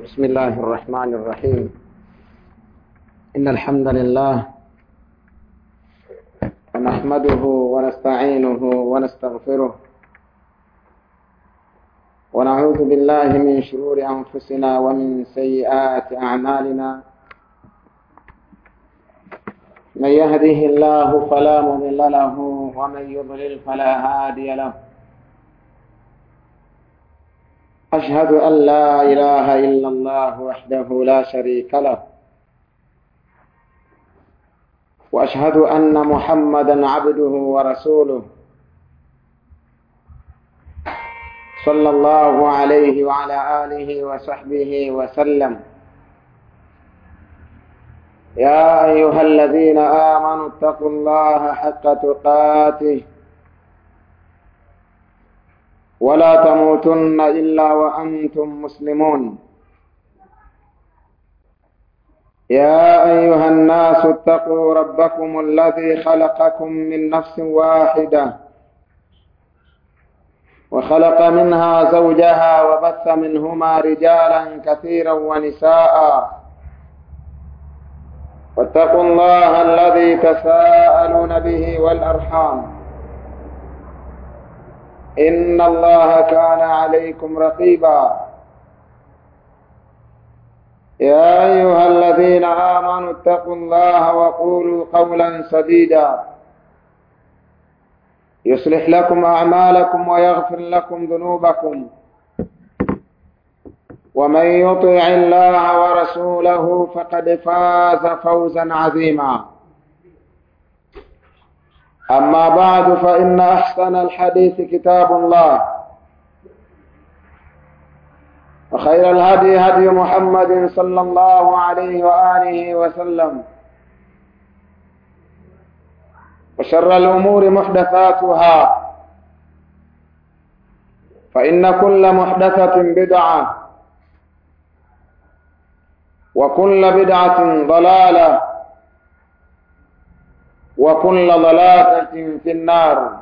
بسم الله الرحمن الرحيم إن الحمد لله ونحمده ونستعينه ونستغفره ونعوذ بالله من شرور أنفسنا ومن سيئات أعمالنا من يهده الله فلا مضل له ومن يضلل فلا هادي له أشهد أن لا إله إلا الله وحده لا شريك له وأشهد أن محمدا عبده ورسوله صلى الله عليه وعلى آله وصحبه وسلم يا أيها الذين آمنوا اتقوا الله حق تقاته ولا تموتن إلا وأنتم مسلمون يا أيها الناس اتقوا ربكم الذي خلقكم من نفس واحدة وخلق منها زوجها وبث منهما رجالا كثيرا ونساء واتقوا الله الذي تساءلون به والأرحام إن الله كان عليكم رقيبا يا أيها الذين آمنوا اتقوا الله وقولوا قولا سديدا يصلح لكم أعمالكم ويغفر لكم ذنوبكم ومن يطع الله ورسوله فقد فاز فوزا عظيما أما بعد فإن أحسن الحديث كتاب الله وخير الهدي هدي محمد صلى الله عليه وآله وسلم وشر الأمور محدثاتها فإن كل محدثة بدعة وكل بدعة ضلالة وكل ضلالة في النار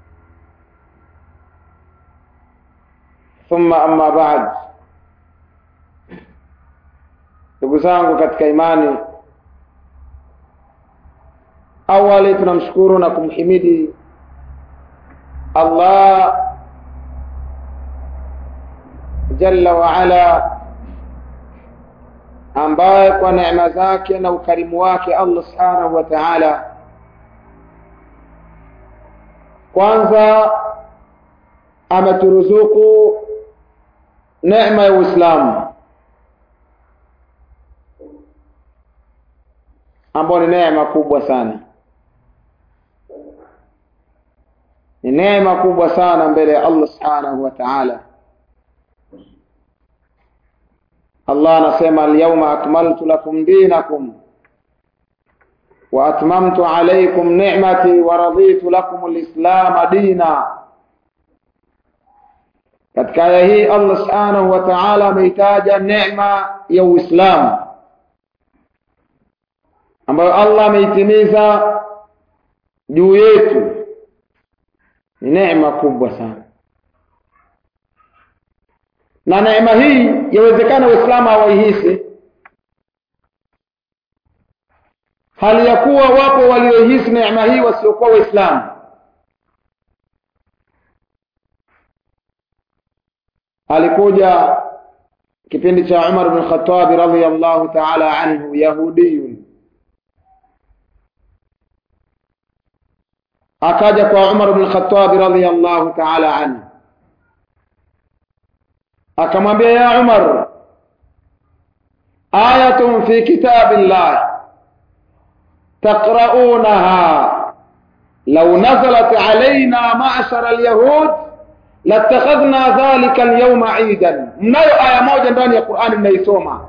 ثم أما بعد ndugu zangu katika imani awali tunamshukuru na kumhimidi allah jalla waala ambaye kwa neema zake na ukarimu wake allah subhanahu wa taala kwanza ameturuzuku neema ya uislamu ambayo ni neema kubwa sana ni neema kubwa sana mbele ya allah subhanahu wa taala allah anasema alyauma akmaltu lakum dinakum وأتممت عليكم نعمتي ورضيت لكم الإسلام دينا katika aya hii allah subhanahu wa taala ameitaja neema ya uislamu ambayo allah ameitimiza juu yetu ni neema kubwa sana na neema hii yawezekana waislamu hawaihisi hali ya kuwa wapo waliohisi neema hii wasiokuwa waislamu alikuja kipindi cha umar bn khatabi radiallahu taala anhu yahudiyun akaja kwa umar bn khatabi radiallahu taala anhu akamwambia ya umar ayatun fi kitabi llahi تقرؤونها لو نزلت علينا معشر اليهود لاتخذنا ذلك اليوم عيدا mnayo aya moja ndani ya Qur'ani mnaisoma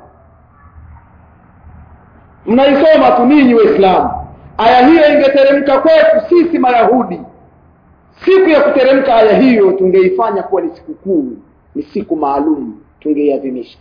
mnaisoma tu ninyi waislamu aya hiyo ingeteremka kwetu sisi mayahudi siku ya kuteremka aya hiyo tungeifanya kuwa ni sikukuu ni siku maalum tungeiadhimisha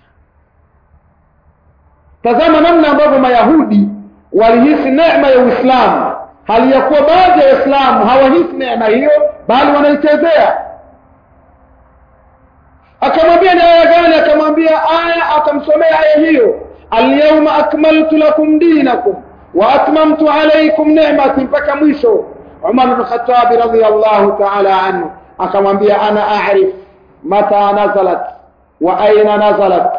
tazama namna ambavyo mayahudi walihisi neema ya Uislamu, hali ya kuwa baadhi ya Waislamu hawahisi neema hiyo, bali wanaichezea. Akamwambia ni aya gani? Akamwambia aya akamsomea aya hiyo alyawma akmaltu lakum dinakum wa atmamtu alaykum ni'mati mpaka mwisho Umar bin Khattab radhiyallahu ta'ala anhu akamwambia ana a'rif mata nazalat wa aina nazalat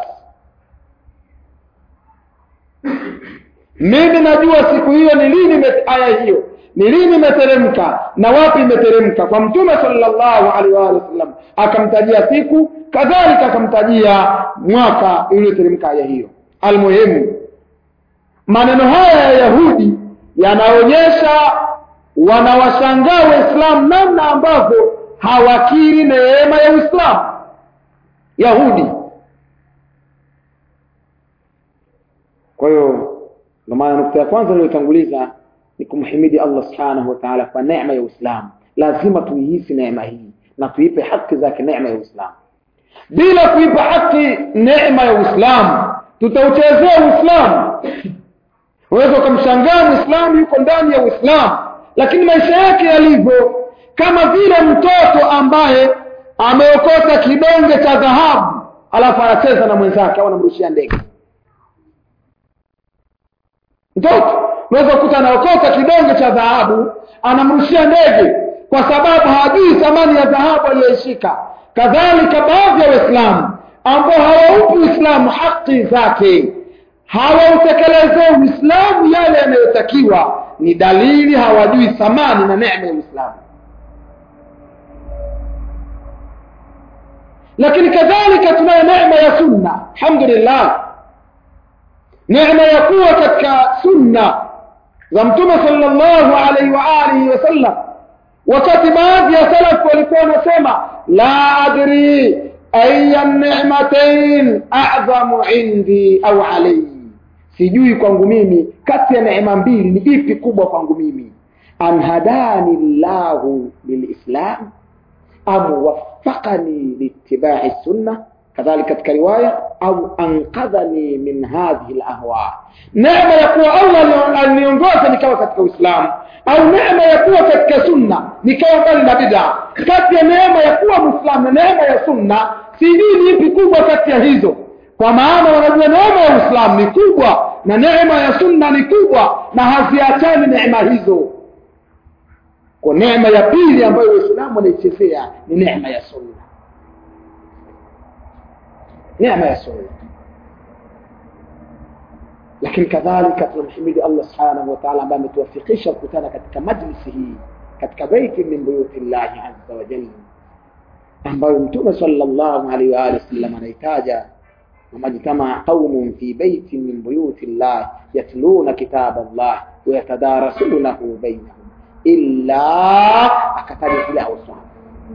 mimi najua siku hiyo ni lini aya hiyo ni lini imeteremka na wapi imeteremka kwa mtume sallallahu alaihi wa sallam akamtajia siku kadhalika akamtajia mwaka iliyoteremka aya hiyo almuhimu maneno haya ya yahudi yanaonyesha wanawashangaa waislamu namna ambavyo hawakiri neema ya uislamu yahudi kwa hiyo ndio maana nukta ya kwanza niliyotanguliza ni kumhimidi Allah subhanahu wa ta'ala kwa neema ya Uislamu. Lazima tuihisi neema hii na tuipe haki zake neema ya Uislamu. Bila kuipa haki neema ya Uislamu, tutauchezea Uislamu. Unaweza ukamshangaa Muislamu yuko ndani ya Uislamu, lakini maisha yake yalivyo kama vile mtoto ambaye ameokota kidonge cha dhahabu alafu anacheza na mwenzake au anamrushia ndege. Mtoto unaweza kukuta anaokota kidonge cha dhahabu anamrushia ndege kwa sababu hajui thamani ya dhahabu aliyoishika kadhalika baadhi ya waislamu ambao hawaupi uislamu haki zake hawautekelezee uislamu yale yanayotakiwa ni dalili hawajui thamani na neema ya uislamu lakini kadhalika tunayo neema ya sunna alhamdulillah neema ya kuwa katika sunna za mtume sallallahu alaihi wa alihi wasallam wakati baadhi ya salaf walikuwa wanasema la adri aya ni'matain a'zamu indi au alayhi sijui kwangu mimi kati ya neema mbili ni ipi kubwa kwangu mimi an hadani llahu lilislam am waffaqani liittiba'i sunna kadhalika katika riwaya au ankadhani min hadhihi alahwa neema ya kuwa Allah aliongoza nikawa katika Uislamu au neema ya kuwa katika sunna nikawa mbali na bid'a kati ya neema ya kuwa Muislamu na neema ya sunna sijui ni ipi kubwa kati ya hizo kwa maana wanajua neema ya Uislamu ni kubwa na neema ya sunna ni kubwa na haziachani neema hizo kwa neema ya pili ambayo Uislamu wanaichezea ni neema ya sunna neema ya sunna lakini kadhalika tunamhimidi Allah subhanahu wa ta'ala ambaye ametuwafikisha kukutana katika majlisi hii katika baiti min buyuti llahi azza wa jalla ambayo mtume sallallahu alaihi wa alihi wasallam anaitaja ومجتمع قوم في بيت من بيوت الله يتلون كتاب الله ويتدارسونه بينهم إلا أكتب له صحابه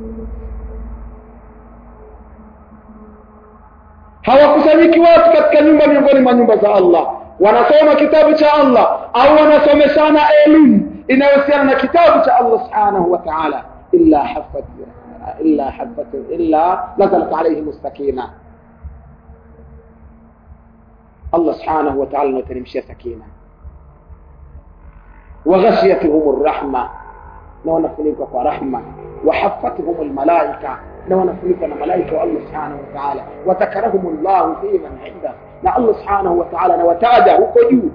hawakusanyiki watu katika nyumba miongoni mwa nyumba za Allah wanasoma kitabu cha Allah au wanasomeshana elimu inayohusiana na kitabu cha Allah subhanahu wa ta'ala illa haffat illa haffat illa nazalat alayhim as-sakina Allah subhanahu wa ta'ala anateremshia sakina wa ghashiyatuhum ar-rahma na wanafunikwa kwa rahma wa haffatuhum al-malaika na wanafunikwa na malaika wa Allah subhanahu wa ta'ala watakarahum Allah fi man inda na Allah subhanahu wa ta'ala anawataja huko juu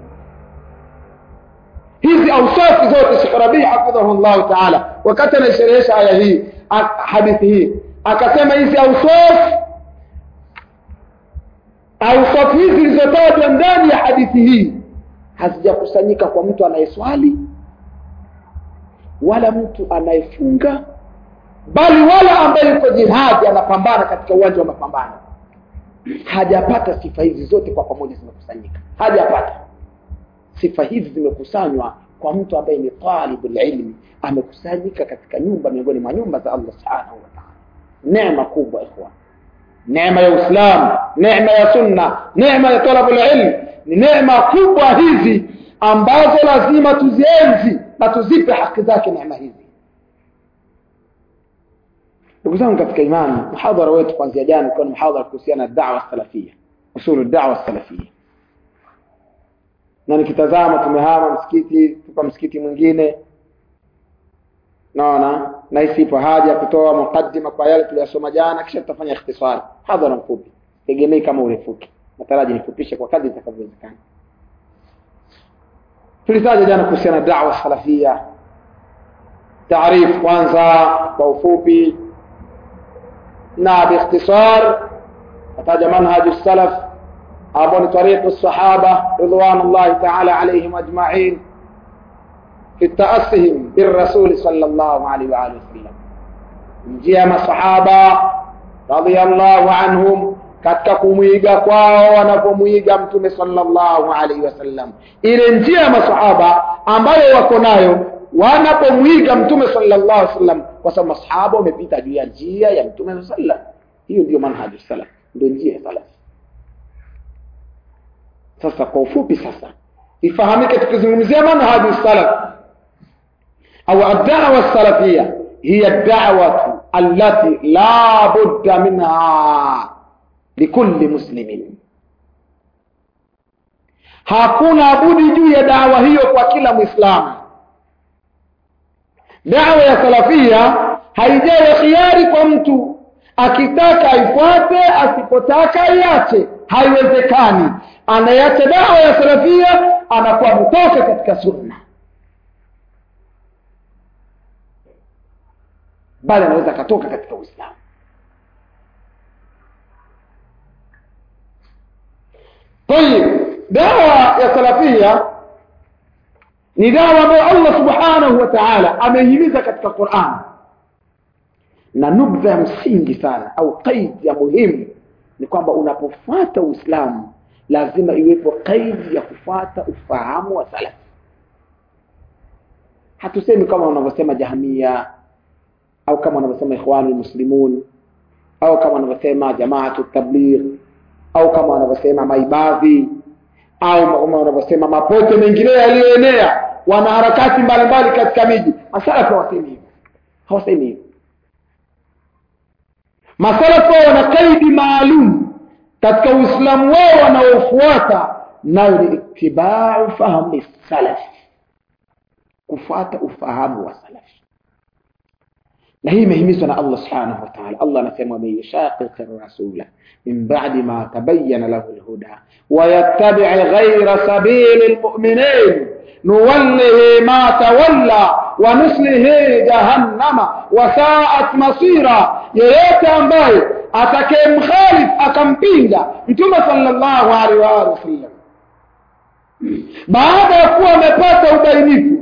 hizi ausafi zote Sheikh Rabi hafidhahu Allah ta'ala wakati anaisherehesha aya hii hadithi hii akasema hizi ausafi ausafi hizi zilizotajwa ndani ya hadithi hii hazijakusanyika kwa mtu anayeswali wala mtu anayefunga bali wala ambaye yuko jihadi anapambana katika uwanja wa mapambano hajapata sifa hizi zote kwa pamoja zimekusanyika hajapata sifa hizi zimekusanywa kwa mtu ambaye ni talibul ilmi amekusanyika katika nyumba miongoni mwa nyumba za Allah subhanahu wa ta'ala neema kubwa ikhwan neema ya Uislamu neema ya sunna neema ya talabul ilm ni neema kubwa hizi ambazo lazima tuzienzi na tuzipe haki zake neema hizi ndugu zangu katika imani muhadhara wetu kuanzia jana ulikuwa ni muhadhara kuhusiana na da'wa salafia usulu da'wa salafia na nikitazama tumehama msikiti tupa msikiti mwingine naona na hisi ipo haja ya kutoa mukaddima kwa yale tuliyosoma jana kisha tutafanya ikhtisari hadhara mfupi tegemei kama urefuki nataraji nifupishe kwa kadri itakavyowezekana tulitaja jana kuhusiana na dawa salafia taarifu kwanza kwa ufupi na biikhtisar ataja manhaju salaf ambao ni tariqu sahaba ridwanullahi taala alaihim ajmain fi taasihim birrasuli sallallahu alaihi wa alihi wasallam njia ya masahaba radiyallahu anhum katika kumwiga kwao wanapomwiga mtume sallallahu alaihi wasallam ile njia ya masahaba ambayo wako nayo wanapomwiga mtume sallallahu alaihi wasallam kwa sababu masahaba wamepita juu ya njia ya mtume sallallahu alaihi wasallam hiyo ndio manhaju salaf ndio njia ya salaf sasa kwa ufupi sasa ifahamike tukizungumzia manhaju salaf au ad-da'wa salafia hiya ad-da'watu allati la budda minha likulli muslimin hakuna budi juu ya dawa hiyo kwa kila mwislamu dawa ya salafia haijawa khiari kwa mtu akitaka aifuate asipotaka aiache haiwezekani anayeacha dawa ya salafia anakuwa mtoka katika sunna bali anaweza akatoka katika uislamu tayib dawa ya salafia ni dawa ambayo allah subhanahu wa taala ameihimiza katika quran na nubdha ya msingi sana au qaidi ya muhimu ni kwamba unapofuata uislamu lazima iwepo qaidi ya kufuata ufahamu wa salafi hatusemi kama wanavyosema jahamia au kama wanavyosema ikhwanu lmuslimun au kama wanavyosema jamaatu tabligh au kama wanavyosema maibadhi au kama wanavyosema mapote mengineyo yaliyoenea wanaharakati mbalimbali katika miji masalafu hawasemi hivyo hawasemi hivyo masalafu wao wana kaidi maalum katika uislamu wao wanaofuata nayo ni itibau fahmi salafi kufuata ufahamu wa salafi na hii imehimizwa na allah subhanahu wa taala allah anasema waman yushaqiqi rasula min badi ma tabayana lahu lhuda wayattabici ghaira sabili lmuminin nuwallihi ma tawalla wanuslihi jahannama wasaat masira yeyote ambaye atakayemkhalif akampinga mtume sallallahu alaihi wa alihi wasallam baada ya kuwa amepata ubainifu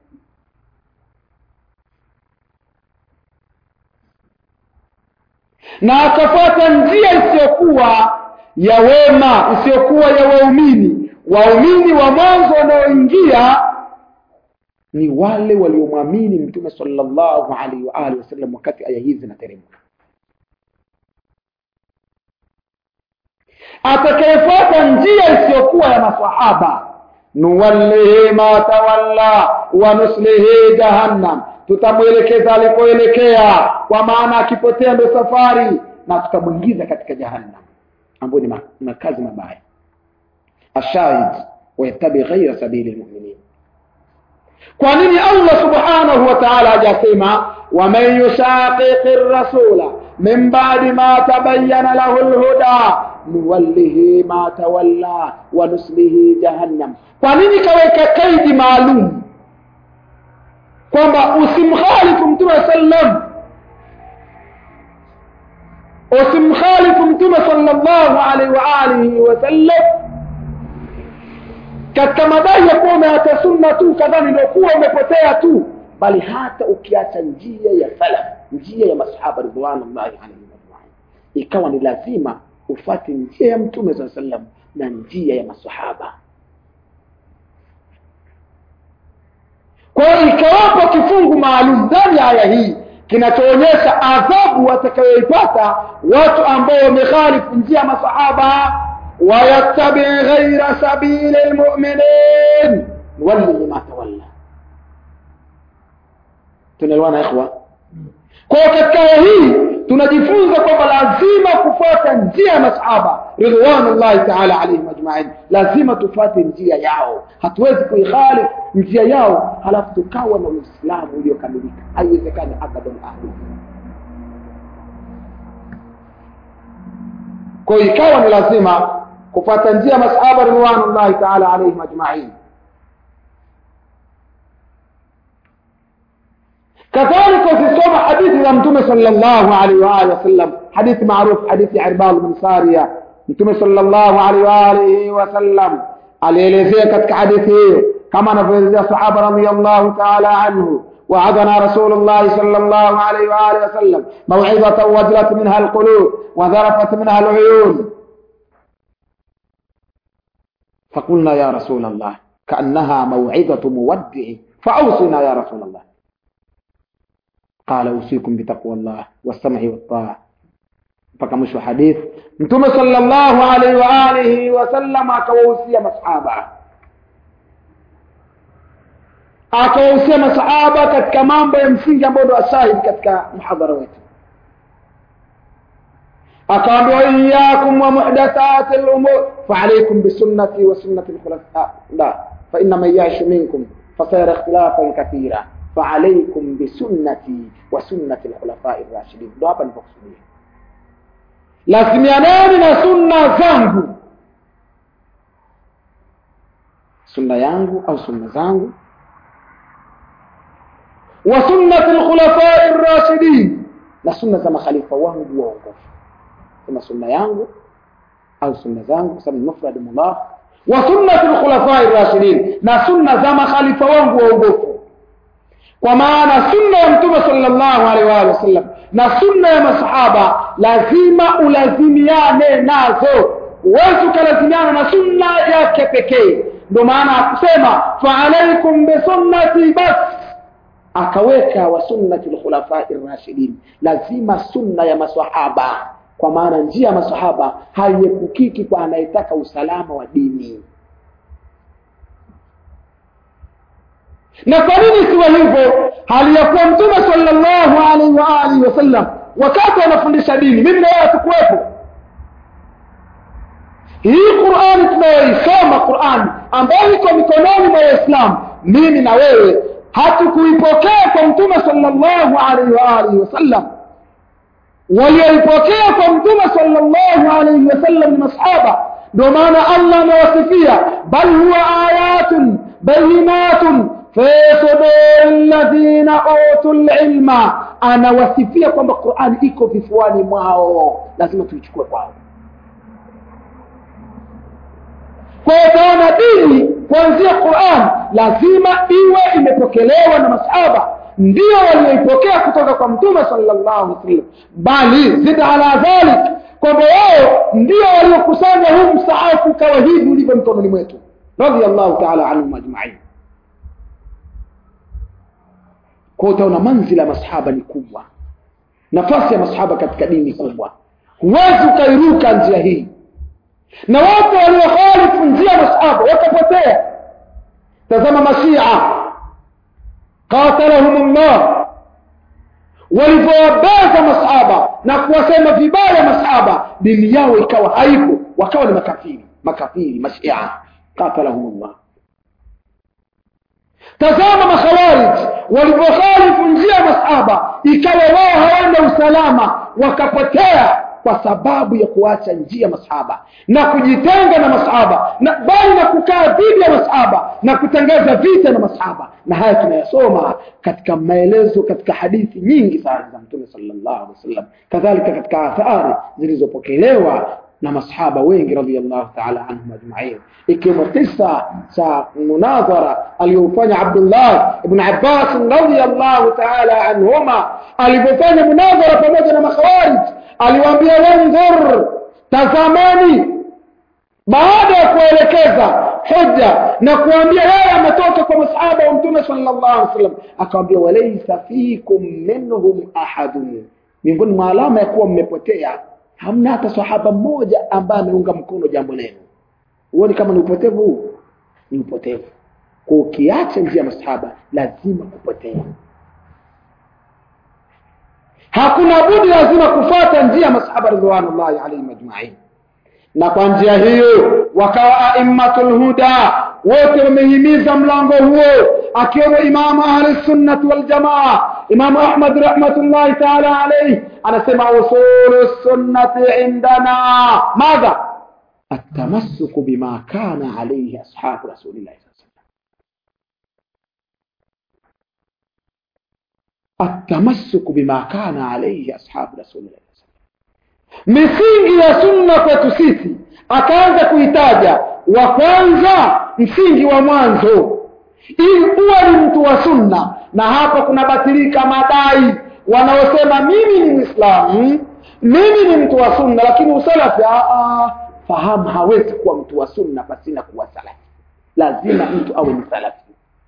na akafuata njia isiyokuwa ya wema isiyokuwa ya waumini waumini wa mwanzo wanaoingia ni wale waliomwamini mtume sallallahu alaihi wa alihi wasallam wakati aya hizi zinateremka atakayefuata njia isiyokuwa ya masahaba nuwallihi ma tawalla wa nuslihi jahannam tutamwelekeza alikoelekea kwa maana akipotea ndo safari na tutamwingiza katika jahannam ambayo ni makazi mabaya ashahid wayattabi ghaira sabili lmuminin kwa nini allah subhanahu wa taala hajasema waman yushaqiqi rasula min badi ma tabayana lahu lhuda nuwallihi ma tawalla wa nuslihi jahannam kwa nini kaweka kaidi maalum kwamba usimkhalifu mtume sallam usimkhalifu mtume sallallahu alaihi wa alihi wasallam katika madai ya kuwa umeacha sunna tu kadhani ndio kuwa umepotea tu bali hata ukiacha njia ya salaf njia ya masahaba ridwanullahi alaihim ajmain ikawa ni lazima ufate njia ya mtume saa sallam na njia ya masahaba kwa hiyo ikawapo kifungu maalum ndani ya aya hii kinachoonyesha adhabu watakayoipata watu ambao wamekhalifu njia ya masahaba wayattabi ghaira sabili lmuminin nuwallihi ma tawalla tunaelewana ikhwa kwa katika aya hii tunajifunza kwamba lazima kufuata njia ya masahaba ridwanullahi taala alaihim ajmain lazima tufuate njia yao hatuwezi kuikhalifu njia yao halafu tukawa na uislamu uliokamilika haiwezekani abadan ahli kwa hiyo ikawa ni lazima kufuata njia masahaba ridwanullahi taala alaihim ajmain kadhalika ukisoma hadithi za mtume sallallahu alaihi wa alihi wasallam hadithi maarufu hadithi ya irbad bin saria mtume sallallahu alaihi wa alihi wasallam alielezea katika hadithi hiyo kama anavyoelezea sahaba radhiyallahu ta'ala anhu وعدنا رسول الله صلى الله عليه وآله وسلم موعظة وجلت منها القلوب وذرفت منها العيون فقلنا يا رسول الله كأنها موعظة مودع فأوصنا يا رسول الله قال أوصيكم بتقوى الله والسمع والطاعة mpaka mwisho hadith mtume sallallahu alaihi wa alihi wasallam akawahusia masahaba akawahusia masahaba katika mambo ya msingi ambayo ndo ashahidi katika mhadhara wetu akaambia waiyakum wa muhdathati lumur faalaikum bisunnati wa sunnati lkhulafa la faina man yashu minkum fasayara ikhtilafan kathira faalaikum bisunnati wa sunnati lkhulafai rashidin ndo hapa nilipokusudia lazimianeni na sunna zangu sunna yangu au sunna zangu wa sunnati lkhulafai rashidin na sunna za makhalifa wangu waongofu kama sunna yangu au sunna zangu kwa sababu mufrad mudhaf wa sunnati lkhulafai rashidin na sunna za makhalifa wangu waongofu kwa maana sunna ya mtume sallallahu alaihi wa sallam na sunna ya masahaba lazima ulazimiane nazo huwezi ukalazimiana na sunna yake pekee ndio maana akusema faalaikum bisunnati bas akaweka wa sunnati lkhulafai rashidin lazima sunna ya masahaba kwa maana njia ya masahaba haiepukiki kwa anayetaka usalama wa dini na kwa nini siwa hivyo hali ya kuwa mtume sallallahu alaihi wa alihi wasallam wakati anafundisha dini mimi na wewe hatukuwepo hii qurani tunayoisoma qurani ambayo iko mikononi mwa waislamu mimi na wewe hatukuipokea kwa mtume sallallahu alaihi wa alihi wasallam walioipokea kwa mtume sallallahu alaihi wasallam ni masahaba ndio maana allah amewasifia bal huwa ayatun bayinatun fi suduri ladhina utu lilma anawasifia kwamba qurani iko vifuani mwao lazima tuichukue kwao kwa utaona dini kuanzia quran lazima iwe imepokelewa na masahaba ndio walioipokea kutoka kwa mtume sallallahu alaihi wasallam bali zid ala dhalik kwamba wao ndio waliokusanya huu msaafu ukawa hivi ulivyo mkononi mwetu radiallahu taala anhum ajmain kwa utaona manzila ya masahaba ni kubwa nafasi ya masahaba katika dini kubwa huwezi ukairuka njia hii na watu waliokhalifu njia ya masahaba wakapotea tazama mashia qatalahum llah walivyowabeza masahaba na kuwasema vibaya masahaba dini yao ikawa haipo wakawa ni makafiri makafiri mashia qatalahum llah tazama makhawarij walivyokhalifu njia ya masahaba ikawa wao hawana usalama wakapotea kwa sababu ya kuacha njia masahaba na kujitenga na masahaba na bali na kukaa dhidi ya masahaba na kutangaza vita na masahaba na haya tunayasoma katika maelezo katika hadithi nyingi sana za mtume sallallahu alaihi wasallam kadhalika katika athari zilizopokelewa na masahaba wengi radhiallahu taala anhum ajmain ikiwemo kisa cha munadhara aliyofanya abdullah ibn abbas radhiallahu taala anhuma alivyofanya munadhara pamoja na makhawarij aliwaambia wandhur tazamani baada ya kuelekeza hoja na kuambia yeye ametoka kwa masahaba wa mtume sallallahu alaihi wasallam akawambia walaysa fikum minhum ahadun miongoni mwa alama ya kuwa mmepotea hamna hata sahaba mmoja ambaye ameunga mkono jambo lenu huoni kama ni upotevu huu ni upotevu kwa ukiacha njia ya masahaba lazima kupotea hakuna budi lazima kufata njia masahaba ridwanullahi alaihim ajmain na kwa njia hiyo wakawa aimmatul huda wote wamehimiza mlango huo akiwemo imamu ahli sunnati waljamaa imamu ahmad rahmatullahi taala alaihi anasema usulu sunnati indana madha التمسك بما كان عليه أصحاب رسول الله صلى الله عليه وسلم التمسك بما كان عليه أصحاب رسول الله misingi ya sunna kwetu sisi akaanza kuitaja wa kwanza msingi wa mwanzo ili uwe ni mtu wa sunna na hapa kunabatilika madai wanaosema mimi ni mwislamu mimi ni mtu wa sunna lakini usalafi fahamu hawezi kuwa mtu wa sunna pasina kuwa salafi lazima mtu awe ni salafi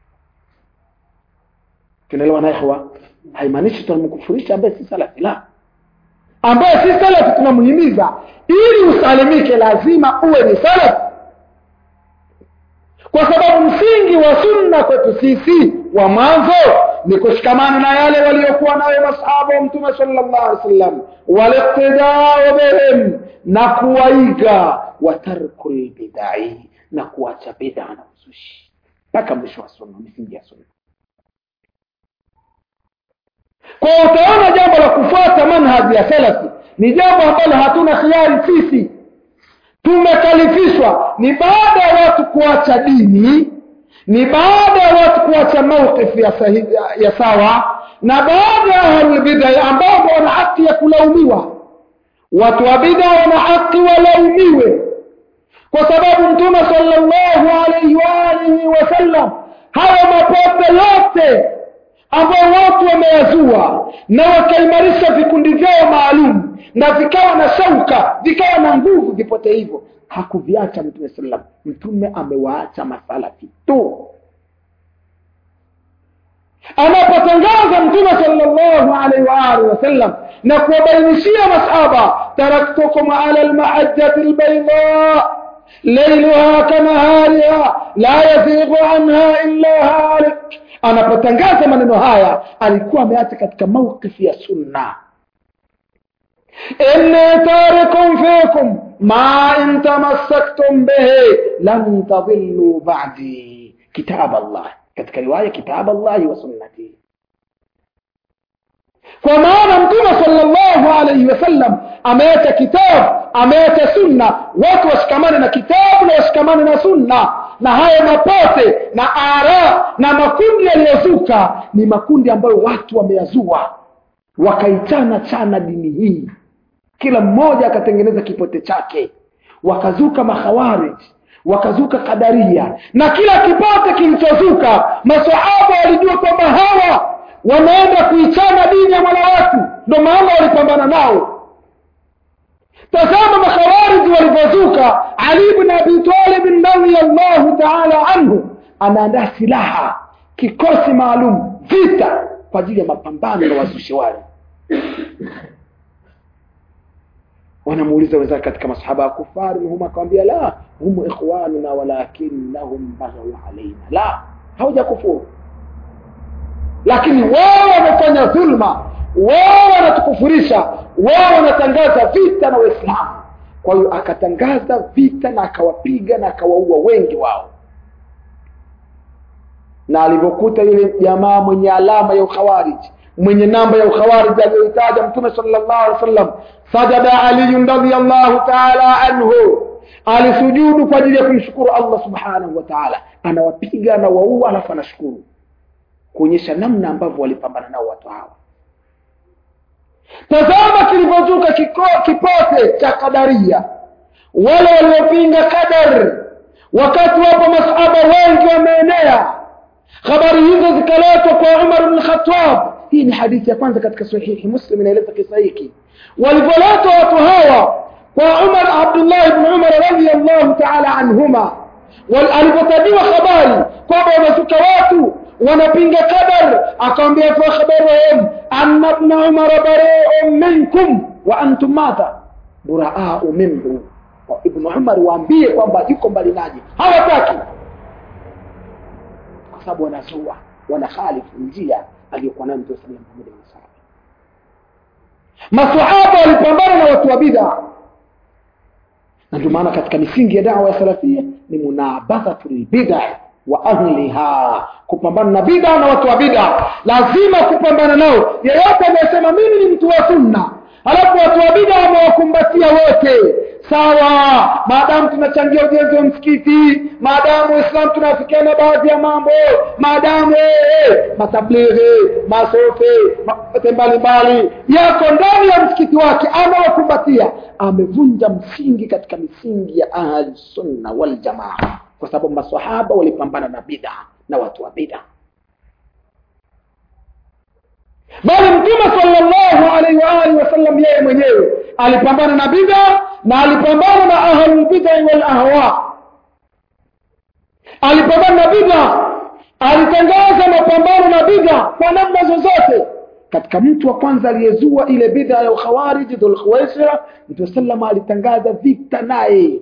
tunaelewa na ikhwa haimaanishi tunamkufurisha ambaye si salafi la ambaye si salafi tunamhimiza ili usalimike lazima uwe ni salafi kwa sababu msingi wa sunna kwetu sisi wa mwanzo ni kushikamana na yale waliokuwa nayo masahaba wa mtume sallallahu alaihi wasallam waliqtidau bihim na kuwaiga wa tarku lbidai na kuacha bid'a na uzushi mpaka mwisho wa sunna misingi ya sunna kwa utaona jambo la kufuata manhaji ya salafi ni jambo ambalo hatuna khiari sisi tumekalifishwa ni baada ya watu kuacha dini ni baada ya watu kuacha mawqifu ya, sahi- ya, ya sawa na baada ya ahlulbidai ambao wana haki ya kulaumiwa watu wa bida wana haki walaumiwe kwa sababu mtume sallallahu alaihi wa alihi wasallam hayo mapote yote ambao watu wameyazua na wakaimarisha vikundi vyao maalum na vikawa na shauka vikawa na nguvu vipote hivyo hakuviacha mtume sallam mtume amewaacha masalafi tu anapotangaza mtume sallallahu alaihi wa alihi wasallam na kuwabainishia masahaba taraktukum ala almahajjati albayda lailuha kanahariha la yazighu anha illa halik anapotangaza maneno haya alikuwa ameacha katika mawqifi ya sunna inni tarikum fikum ma in tamassaktum bihi lan tadillu ba'di kitab Allah katika riwaya kitab Allah wa sunnati kwa maana mtume sallallahu alayhi wasallam ameacha kitabu ameacha sunna watu washikamane na kitabu na washikamane na sunna na hayo mapote na ara na makundi yaliyozuka ni makundi ambayo watu wameyazua wakaichana chana dini hii kila mmoja akatengeneza kipote chake wakazuka makhawarij wakazuka kadaria na kila kipote kilichozuka masahaba walijua kwamba hawa wanaenda kuichana dini ya mola watu ndo maana walipambana nao tazama makhawariji walivyozuka ali bn abi talibin radiallahu taala anhu anaandaa silaha kikosi maalum vita kwa ajili ya mapambano na wazushi wale wanamuuliza wenzake katika masahaba ya kufari hum akawambia la hum ikhwanuna walakinnahum baghau alaina la hauja kufuru lakini wao wamefanya dhulma wao wanatukufurisha wao wanatangaza vita na waislamu kwa hiyo akatangaza vita na akawapiga na akawaua wengi wao na alivyokuta yule jamaa mwenye alama ya ukhawariji mwenye namba ya ukhawariji aliyoitaja mtume sallallahu alaihi wasallam sajada aliyun radiyallahu taala anhu alisujudu kwa ajili ya kumshukuru allah subhanahu wa taala anawapiga anawaua alafu anashukuru kuonyesha namna ambavyo walipambana nao watu hawa tazama kilivyozuka kiko- kipote cha kadaria wale waliopinga qadar wakati wapo masahaba wengi wameenea habari hizo zikaletwa kwa umar bn khatab hii ni hadithi ya kwanza katika sahihi muslim inaeleza kisa hiki walivyoletwa watu hawa kwa umar abdullah bn umar radiallahu taala anhuma Wal- alipotajiwa habari kwamba wamezuka watu wanapinga qadar akawambia fa khabaruhum anna ibn umar bari'un minkum wa antum madha buraau minhu Wa ibn umar waambie kwamba yuko mbali naje hawataki kwa sababu wanazua wanakhalifu njia aliyokuwa nayo mtume sallallahu alaihi wasallam masahaba walipambana na watu wa bid'a na ndio maana katika misingi ya dawa ya salafia ni munabadhatu lbid'a wa ahliha kupambana na bid'a na watu wa bid'a lazima kupambana nao yeyote anayesema mimi ni mtu wa sunna halafu watu wa bida wamewakumbatia wote sawa maadamu tunachangia ujenzi wa msikiti maadamu waislamu tunafikiana baadhi ya mambo maadamu eh, matablighi masofe maote mbalimbali yako ndani ya msikiti wake amewakumbatia amevunja msingi katika misingi ya ahli sunna wal jamaa kwa sababu masahaba walipambana na bida na watu wa bida bali mtume sallallahu alaihi wa alihi wasallam yeye mwenyewe alipambana na bid'a na alipambana na ahlul bid'a wal ahwa alipambana na bid'a alitangaza mapambano na bid'a kwa namna zozote katika mtu wa kwanza aliyezua ile bid'a ya ukhawarij dhul khuwaisira mtume sallama alitangaza vita naye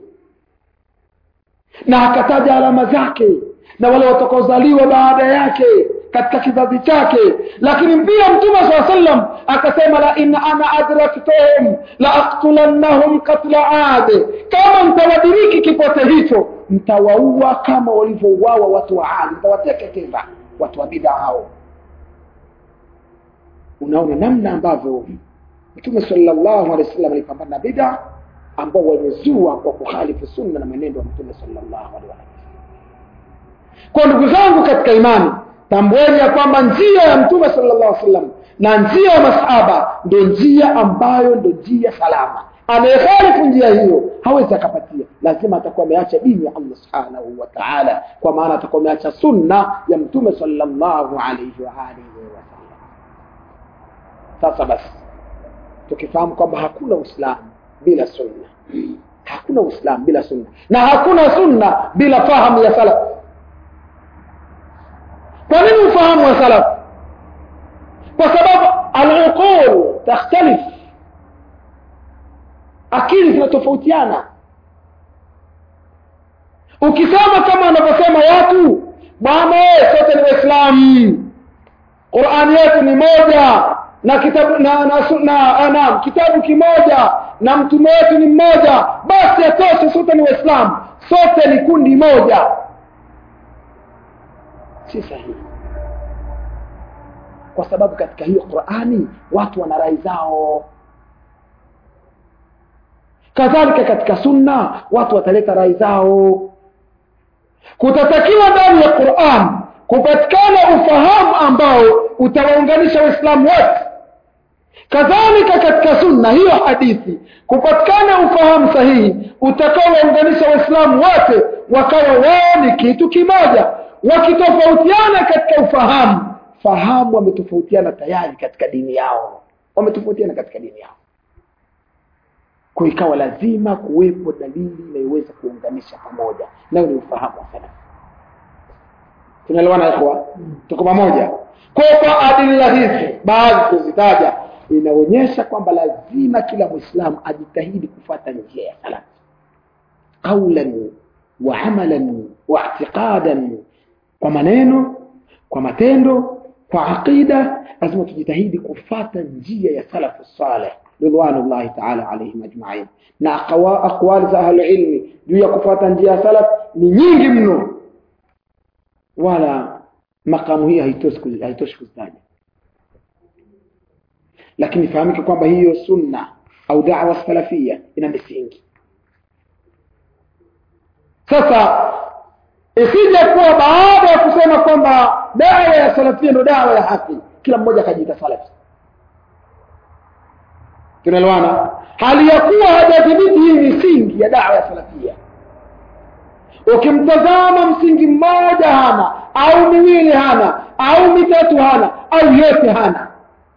na akataja alama zake na wale watakaozaliwa baada yake katika kizazi chake lakini pia mtume saa sallam akasema la in ana adraktuhum la aktulannahum katla ade kama mtawadiriki kipote hicho mtawaua kama walivyouawa watu wa adi mtawateketeza watu wa bid'a hao unaona namna ambavyo mtume sallallahu alaihi wasallam alipambana na bid'a ambao wamezua kwa kukhalifu sunna na mwenendo wa mtume sallallahu alaihi wasallam kwa ndugu zangu katika imani tambueni ya kwamba njia ya mtume sallallahu alaihi wasallam na njia ya masahaba ndio njia ambayo ndio njia salama anayekhalifu njia hiyo hawezi akapatia lazima atakuwa ameacha dini ya allah subhanahu wa taala kwa maana atakuwa ameacha sunna ya mtume sallallahu alaihi wa alihi wasallam sasa basi tukifahamu kwamba hakuna uislamu bila sunna hakuna uislamu bila sunna na hakuna sunna bila fahamu ya salaf kwa nini ufahamu wa salaf kwa sababu aluqul takhtalif akili zinatofautiana ukisema kama wanavyosema watu bwana sote ni waislamu qurani yetu ni moja na kitabu na, na, na, na kitabu kimoja na mtume wetu ni mmoja basi atoshe sote ni waislamu sote ni kundi moja si sahihi kwa sababu katika hiyo qurani watu wana rai zao kadhalika katika sunna watu wataleta rai zao kutatakiwa ndani ya quran kupatikana ufahamu ambao utawaunganisha waislamu wote kadhalika katika sunna hiyo hadithi kupatikana ufahamu sahihi utakaowaunganisha waislamu wote wakawa wao ni kitu kimoja wakitofautiana katika ufahamu fahamu wametofautiana tayari katika dini yao wametofautiana katika dini yao kwa ikawa lazima kuwepo dalili inayoweza kuunganisha pamoja nayo ni ufahamu wa salafu tunaelewana ikhwa tuko pamoja kwa kwa adila hizi baadhi kuzitaja inaonyesha kwamba lazima kila mwislamu ajitahidi kufuata njia ya salafu qaulan wa amalan wa i'tiqadan kwa maneno kwa matendo kwa aqida lazima tujitahidi kufata njia ya salafu saleh ridwanullahi taala alaihim ajmain na aqwali za ahlulilmi juu ya kufuata njia ya salaf ni nyingi mno wala makamu hii haitoshi kuzitaja lakini fahamike kwamba hiyo sunna au dawa salafia ina misingi sasa isije kuwa baada ya kusema kwamba dawa ya salafia ndo dawa ya haki kila mmoja akajiita salafi tunaelewana hali ya kuwa hajadhibiti hii misingi ya dawa ya salafia ukimtazama msingi mmoja hana au miwili hana au mitatu hana au yote hana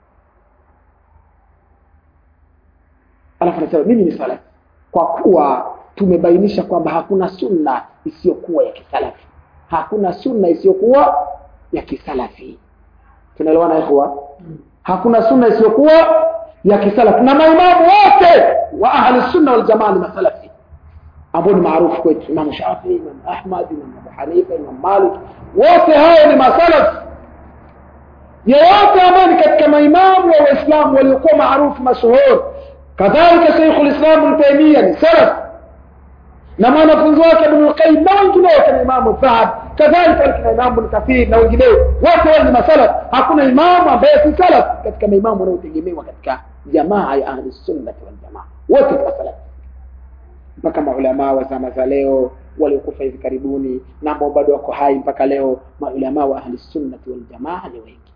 alafu anasema mimi ni salafi kwa kuwa tumebainisha kwamba hakuna sunna isiyokuwa ya kisalafi hakuna sunna isiyokuwa ya kisalafi tunaelewana ikhwa hakuna sunna isiyokuwa ya kisalafi na maimamu wote wa ahli sunna wal jamaa ni masalafi ambao ni maarufu kwetu Imam Shafi, Imam Ahmad, Imam Abu Hanifa, Imam Malik, wote hao ni masalaf. Yeyote ambaye ni katika maimamu wa Waislamu waliokuwa maarufu mashuhuri, kadhalika Sheikhul Islam Ibn Taymiyyah ni salaf na mwanafunzi wake Ibn al-Qayyim na wengineo kama Imam Dhahab, kadhalika kina Imam Ibn Kathir na wengineo, wote wao ni masalaf. Hakuna imamu ambaye si salaf katika maimamu wanaotegemewa katika jamaa ya ahli sunnati wal jamaa wote kwa salafi mpaka maulamaa wa zama za leo waliokufa hivi karibuni na ambao bado wako hai mpaka leo maulamaa wa ahli sunnati wal jamaa ni wengi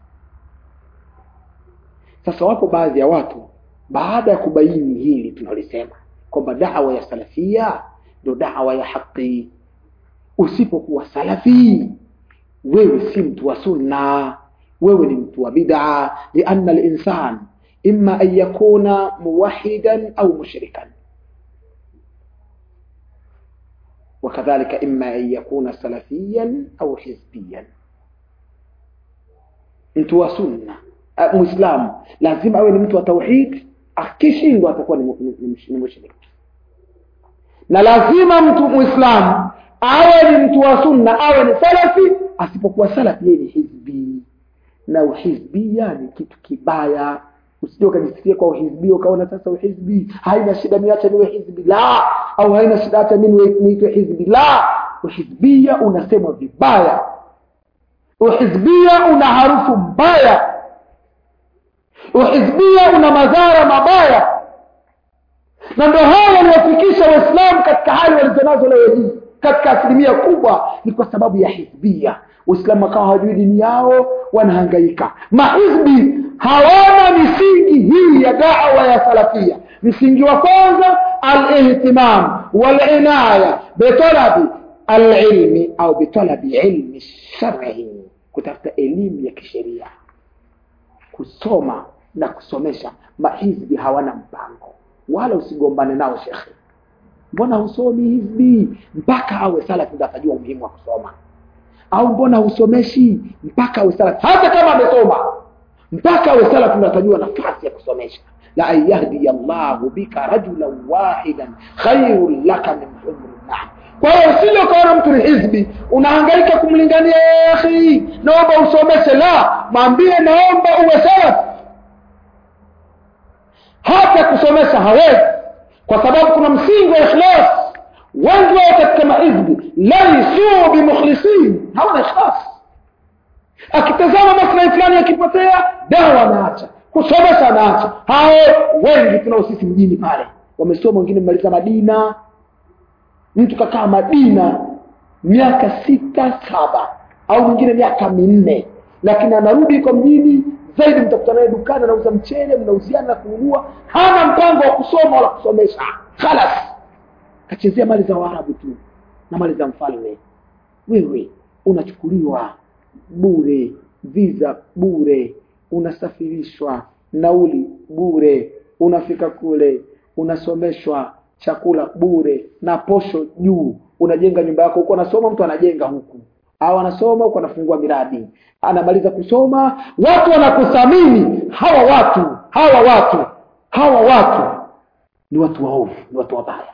sasa wapo baadhi ya watu baada ya kubaini hili tunalisema kwamba dawa ya salafia ndio dawa ya haki usipokuwa salafi wewe si mtu wa sunna wewe ni mtu wa bid'a lianna al-insan imma an yakuna muwahidan au mushrikan وكذلك إما أن يكون سلفيا أو حزبيا mtu wa sunna muislamu lazima awe ni mtu wa tauhid akishindwa atakuwa ni mushrik na lazima mtu muislamu awe ni mtu wa sunna awe ni salafi asipokuwa salafi yeye ni hizbi na uhizbia ni kitu kibaya usije ukajisikia kwa uhizbi ukaona sasa uhizbi haina shida mimi acha niwe hizbi la au haina shida acha mimi niitwe hizbi la uhizbia unasemwa vibaya uhizbia una harufu mbaya uhizbia una madhara mabaya na ndio haya yaliyofikisha waislamu katika hali walizonazo leo hii katika asilimia kubwa ni kwa sababu ya hizbia waislamu wakawa hawajui dini yao wanahangaika mahizbi hawana misingi hii ya dawa ya salafia msingi wa kwanza alihtimam walinaya bitalabi alilmi au bitalabi ilmi shari kutafuta elimu ya kisheria kusoma na kusomesha mahizbi hawana mpango wala usigombane nao shekhe mbona husomi hizbi mpaka awe salafi ndo atajua umuhimu wa kusoma au mbona husomeshi mpaka awe salafi hata kama amesoma mpaka awe salafi ndo atajua nafasi ya kusomesha la an yahdiya llahu bika rajulan wahidan khairun laka min humri naam kwa hiyo usije ukaona mtu ni hizbi unahangaika kumlingania akhi naomba usomeshe la mwambie naomba uwe salafi hata kusomesha hawezi kwa sababu kuna msingi wa ikhlas wengi wao katika mahizbi laisu bimukhlisin hawana ikhlas akitazama maslahi fulani yakipotea dawa anaacha kusomesha anaacha hao wengi tunao sisi mjini pale wamesoma wengine mmaliza madina mtu kakaa madina miaka sita saba au mwingine miaka minne lakini anarudi kwa mjini zaidi mtakutana naye dukani anauza mchele mnauziana na kununua hana mpango wa kusoma wala kusomesha khalas kachezea mali za waarabu tu na mali za mfalme wewe unachukuliwa bure visa bure unasafirishwa nauli bure unafika kule unasomeshwa chakula bure na posho juu unajenga nyumba yako huko anasoma mtu anajenga huku au anasoma huku anafungua miradi anamaliza kusoma watu wanakuthamini hawa watu hawa watu hawa watu ni watu waovu ni watu wabaya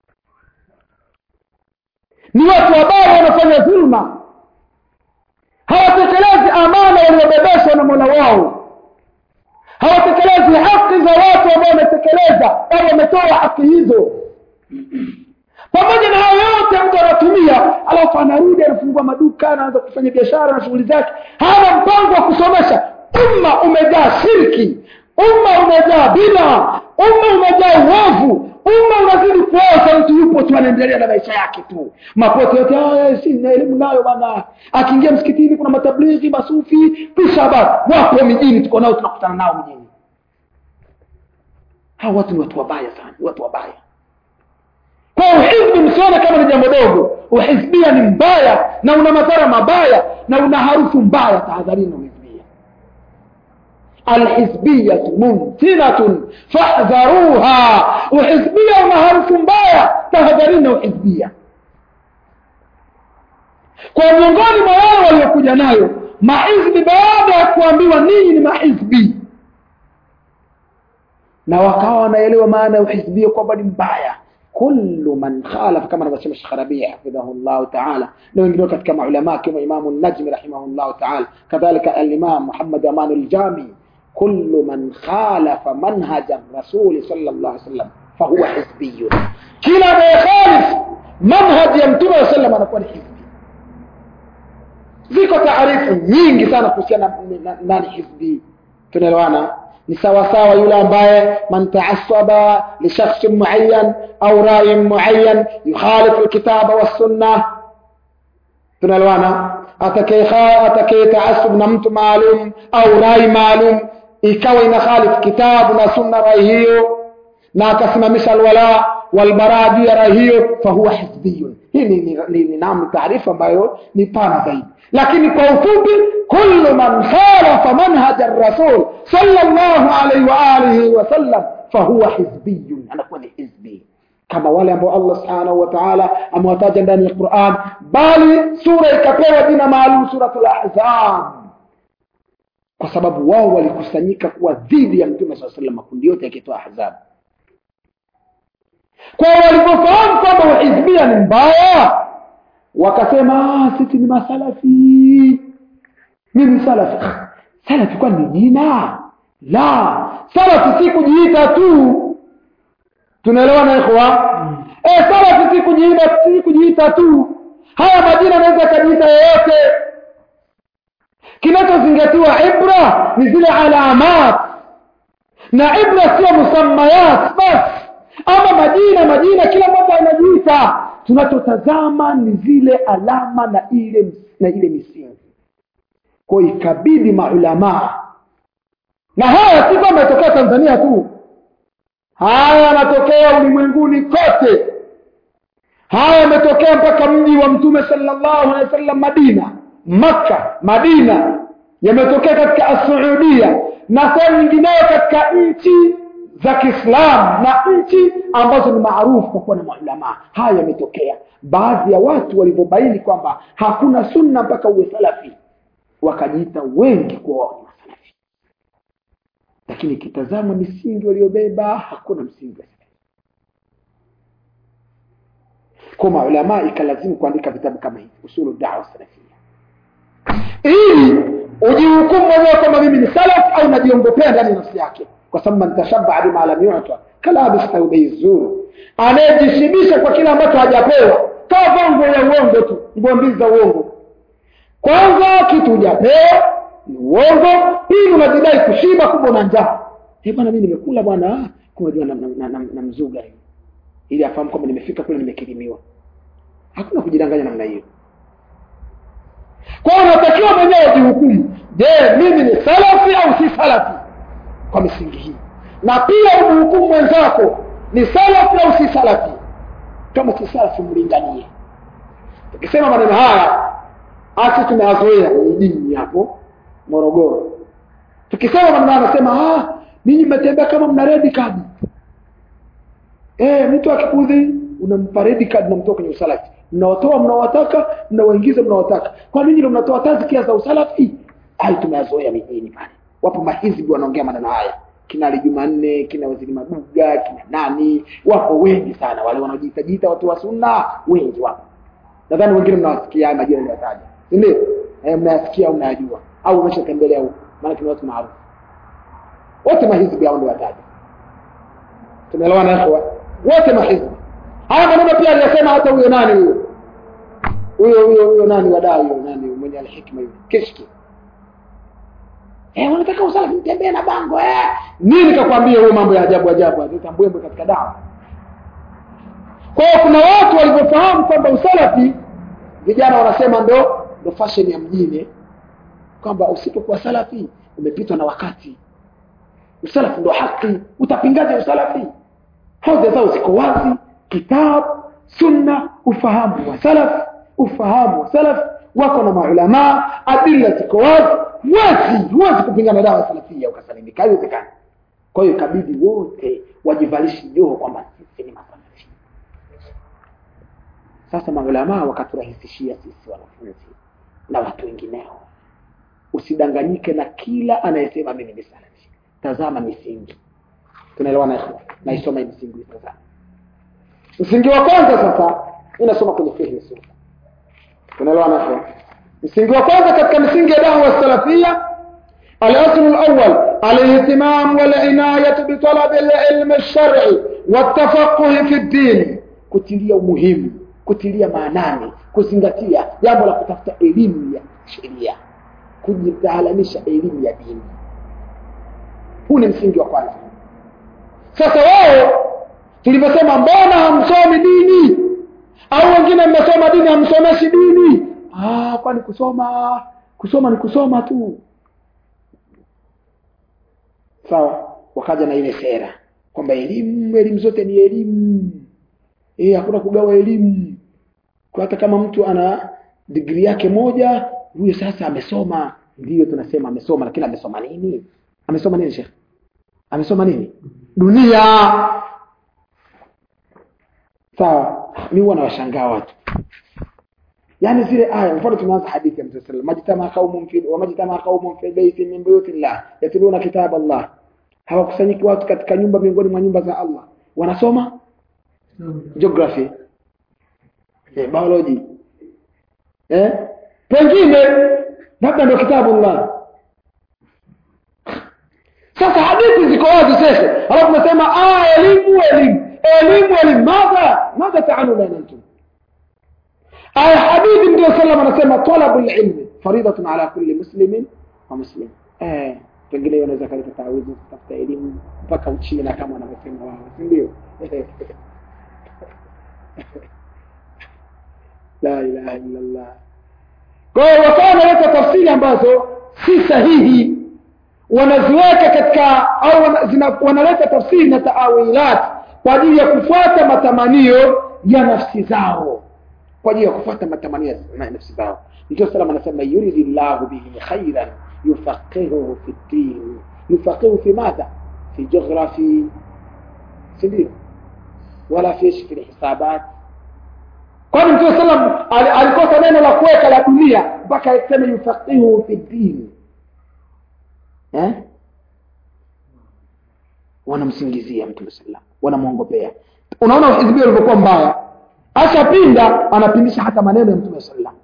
ni watu wabaya wanafanya dhulma hawatekelezi amana waliobebeshwa na mola wao hawatekelezi haki za watu ambao wametekeleza au wametoa haki hizo pamoja na hayo yote mtu anatumia alafu anarudi anafungua maduka anaanza kufanya biashara na shughuli zake hana mpango wa kusomesha umma umejaa shirki umma umejaa bida umma umejaa uovu umma unazidi kuoza mtu yupo tu anaendelea na maisha yake tu mapoto yote haya si na elimu nayo bana akiingia msikitini kuna matablighi masufi kisha basi wapo mijini tuko nao tunakutana nao mjini hawa watu ni watu wabaya sana watu wabaya kwa uhizbi msione kama ni jambo dogo uhizbia ni mbaya na una madhara mabaya na una harufu mbaya tahadharini na uhizbia alhizbiyatu mumtinatun fahdharuha uhizbia una harufu mbaya tahadharini na uhizbia kwa miongoni mwa wale waliokuja nayo mahizbi baada ya kuambiwa ninyi ni mahizbi na wakawa wanaelewa maana ya uhizbia kwamba ni mbaya كل من خالف كما نبسم الشيخ ربيع حفظه الله تعالى لو ينقلوا كتك علماء كما إمام النجم رحمه الله تعالى كذلك الإمام محمد أمان الجامي كل من خالف منهج الرسول صلى الله عليه وسلم فهو حزبي كلا ما يخالف منهج يمتبه صلى الله عليه وسلم anakuwa ni hizbi ziko taarifu nyingi sana kuhusiana na nani hizbi tunaelewana ni sawasawa yule ambaye man taassaba li shakhsin muayyan au ra'yin muayyan yukhalifu alkitaba wassunna tunaelewana atakaye taasub na mtu maalum au rai maalum ikawa ina khalifu kitabu na sunna rai hiyo na akasimamisha alwala walbaraa juu ya rai hiyo fahuwa hizbiyun hii ni, ni, ni, ni naam taarifa ambayo ni pana zaidi lakini kwa ufupi kullu man khalafa manhaja rasul sallallahu alaihi wa alihi wasallam fahuwa hizbiyun anakuwa ni hizbi kama wale ambao Allah subhanahu wa ta'ala amewataja ndani ya Qur'an bali sura ikapewa jina maalum suratul ahzab kwa sababu wao walikusanyika kuwa dhidi ya mtume swalla sallam makundi yote yakitoa ahzab kwa walipofahamu kwamba uhizbia ni mbaya wakasema sisi ni masalafi mimi salafi salafi kwani ni jina la salafi si kujiita tu tunaelewana ikhwa eh salafi si kujiita si kujiita tu haya majina anaweza kajiita yeyote kinachozingatiwa ibra ni zile alamat na ibra sio musammayat basi ama majina majina kila mmoja anajiita tunachotazama ni zile alama na ile na ile misingi kwa ikabidi maulamaa na haya si kwamba yatokea tanzania tu haya yanatokea ulimwenguni kote haya yametokea mpaka mji wa mtume sallallahu alaihi wasallam madina makka madina yametokea katika asuudia na sehemu nyingineyo katika nchi za kiislamu na nchi ambazo ni maarufu kwa kuwa na maulamaa haya yametokea baadhi ya watu walivyobaini kwamba hakuna sunna mpaka uwe salafi wakajiita wengi kuwa wao ni masalafi lakini kitazama misingi waliobeba hakuna msingi wa salafi kwa maulamaa ikalazimu kuandika vitabu kama hivi usulu dawa salafia ili ujihukumu mwenyewe kwamba mimi ni salaf au najiongopea ndani ya nafsi yake kwa sababu man tashabbaha bima lam yu'ta kalabis thawbi zuru anayejishibisha kwa kile ambacho hajapewa kavaa nguo ya uongo tu nguo mbili za uongo kwanza kitu hujapewa ni uongo pili unajidai kushiba kumbe una njaa eh bwana mimi nimekula bwana kumbe na, na, na, na, na mzuga hivi ili afahamu kwamba nimefika kule nimekirimiwa hakuna kujidanganya namna hiyo kwa hiyo unatakiwa mwenyewe ujihukumu je mimi ni salafi au si salafi kwa misingi hii na pia umhukumu mwenzako ni salafi au si salafi kama si salafi mlinganie tukisema maneno haya asi tumeyazoea kwenye dini hapo morogoro tukisema maneno haya anasema ah ninyi mmetembea kama mna red card eh mtu akikudhi unampa red card namtoa kwenye usalafi mnawatoa mnawataka mnawaingiza mnawataka kwa nini ndio mnatoa tazkia za usalafi hai tumeyazoea mijini pale wapo mahizbi wanaongea maneno haya kina Ali Jumanne kina Waziri Maduga kina nani wapo wengi sana wale wanaojiita watu wa sunna wengi wapo nadhani wengine mnawasikia haya majina niliyotaja si ndio eh mnayasikia au mnayajua au umeshatembelea huko maana kuna watu maarufu wote mahizbi hao ndio wataja tumeelewana hapo wote mahizbi haya maneno pia aliyosema hata huyo nani huyo huyo huyo huyo nani wadai huyo nani mwenye alhikma hiyo kishki eh unataka usalafi mtembee na bango eh nini kakwambia huyo mambo ya ajabu ajabu atambwembwe katika dawa kwa hiyo kuna watu walivyofahamu kwamba usalafi vijana wanasema ndo ndo fashion ya mjini kwamba usipokuwa salafi umepitwa na wakati usalafi ndo haki utapingaje usalafi hoja zao ziko wazi kitabu sunna ufahamu wa salaf ufahamu wa salaf wako na maulamaa adilla ziko wazi huwezi huwezi kupingana dawa salafia ukasalimika haiwezekani kwa hiyo ikabidi wote wajivalishi joho kwamba sisi ni masalafi sasa maulamaa wakaturahisishia sisi wanafunzi na watu wengineo usidanganyike na kila anayesema mimi ni salafi tazama misingi tunaelewana naisoma hii misingi tazama msingi wa kwanza sasa inasoma kwenye fiqh sunna tunaelewana hapo msingi wa kwanza katika misingi ya da'wa salafia الأصل الأول الاهتمام والعناية بطلب العلم الشرعي والتفقه في الدين kutilia umuhimu kutilia maanani kuzingatia jambo la kutafuta elimu ya sheria kujitaalamisha elimu ya dini huu ni msingi wa kwanza sasa wao tulivyosema mbona hamsomi dini au wengine mmesoma dini hamsomeshi dini ah, kwani kusoma kusoma ni kusoma tu sawa wakaja na ile sera kwamba elimu elimu zote ni elimu eh hakuna kugawa elimu kwa hata kama mtu ana digrii yake moja huyo sasa amesoma ndiyo tunasema amesoma lakini amesoma nini amesoma nini shekh amesoma nini dunia sawa mi huwa nawashangaa watu yani zile aya mfano tumeanza hadithi ya mtume sallallahu majtama qaumun fi wa majtama qaumun fi baitin min buyutillah yatluna kitab Allah hawakusanyiki watu katika nyumba miongoni mwa nyumba za Allah wanasoma geography eh, biology eh pengine labda ndio kitabu Allah sasa hadithi ziko wazi sasa alafu nasema ah elimu elimu elimu elimu madha madha taanuna antum aya hadithi ndio sallam anasema talabu ilmi faridatun ala kulli muslimin wa muslim eh pengine hiyo unaweza kaleta tawizi kutafuta elimu mpaka uchina kama wanavyosema wao si ndio la ilaha illa allah kwa hiyo wakawa wanaleta tafsiri ambazo si sahihi wanaziweka katika au wana, zina, wanaleta tafsiri na taawilat kwa ajili ya kufuata matamanio ya nafsi zao kwa ajili ya kufuata matamanio ya nafsi zao ndio salama anasema yuridi llahu bihi khairan yufaqihuhu fi ddin yufaqihu fi madha fi geography si ndio wala fi fi hisabat kwani mtume sallam alikosa neno la kuweka la dunia mpaka aseme yufaqihu fi ddin eh? wanamsingizia mtume sallam wanamwongopea unaona hizbia ulivyokuwa mbaya ashapinda anapindisha hata maneno ya mtume sallam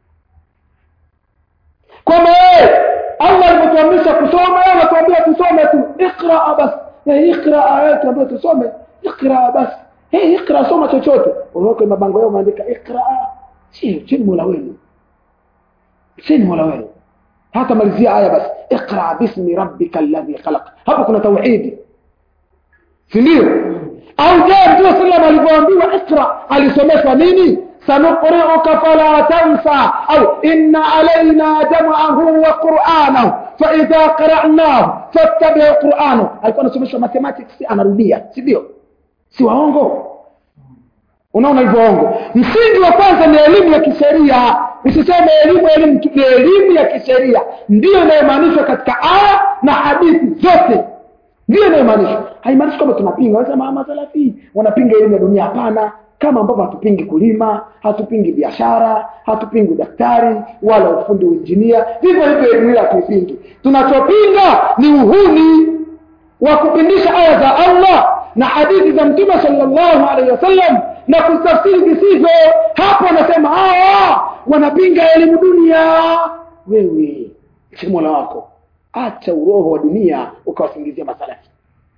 kwamba yeye allah alivyotuamrisha kusoma yeye anatuambia tusome tu iqraa bas iqraa yeye tuambia tusome iqraa bas hey, iqra soma chochote unaoka mabango yao umeandika iqraa si chini mola wenu chini mola wenu hata malizia aya basi iqra bismi rabbika alladhi khalaq hapo kuna tauhidi si ndio au je mtume sallam alivyoambiwa iqra alisomeshwa nini sanuqri'uka fala tansa au inna alaina jam'ahu wa qur'anahu fa idha qara'nahu fattabi' qur'anahu alikuwa anasomeshwa mathematics anarudia si ndio si waongo unaona hivyo ongo msingi wa kwanza ni elimu ya kisheria usiseme elimu elimu tu ni elimu ya kisheria ndiyo inayomaanishwa katika aya na hadithi zote ndiyo inayomaanishwa haimaanishi kwamba tunapinga wanasema masalafi wanapinga elimu ya dunia hapana kama ambavyo hatupingi kulima hatupingi biashara hatupingi udaktari wala ufundi uinjinia vivyo hivyo elimu ile hatuipingi tunachopinga ni uhuni wa kupindisha aya za allah na hadithi za mtume sallallahu alaihi wasallam na kutafsiri visivyo hapo anasema hawa wanapinga elimu dunia wewe si mola wako acha uroho wa dunia ukawasingizia masalafi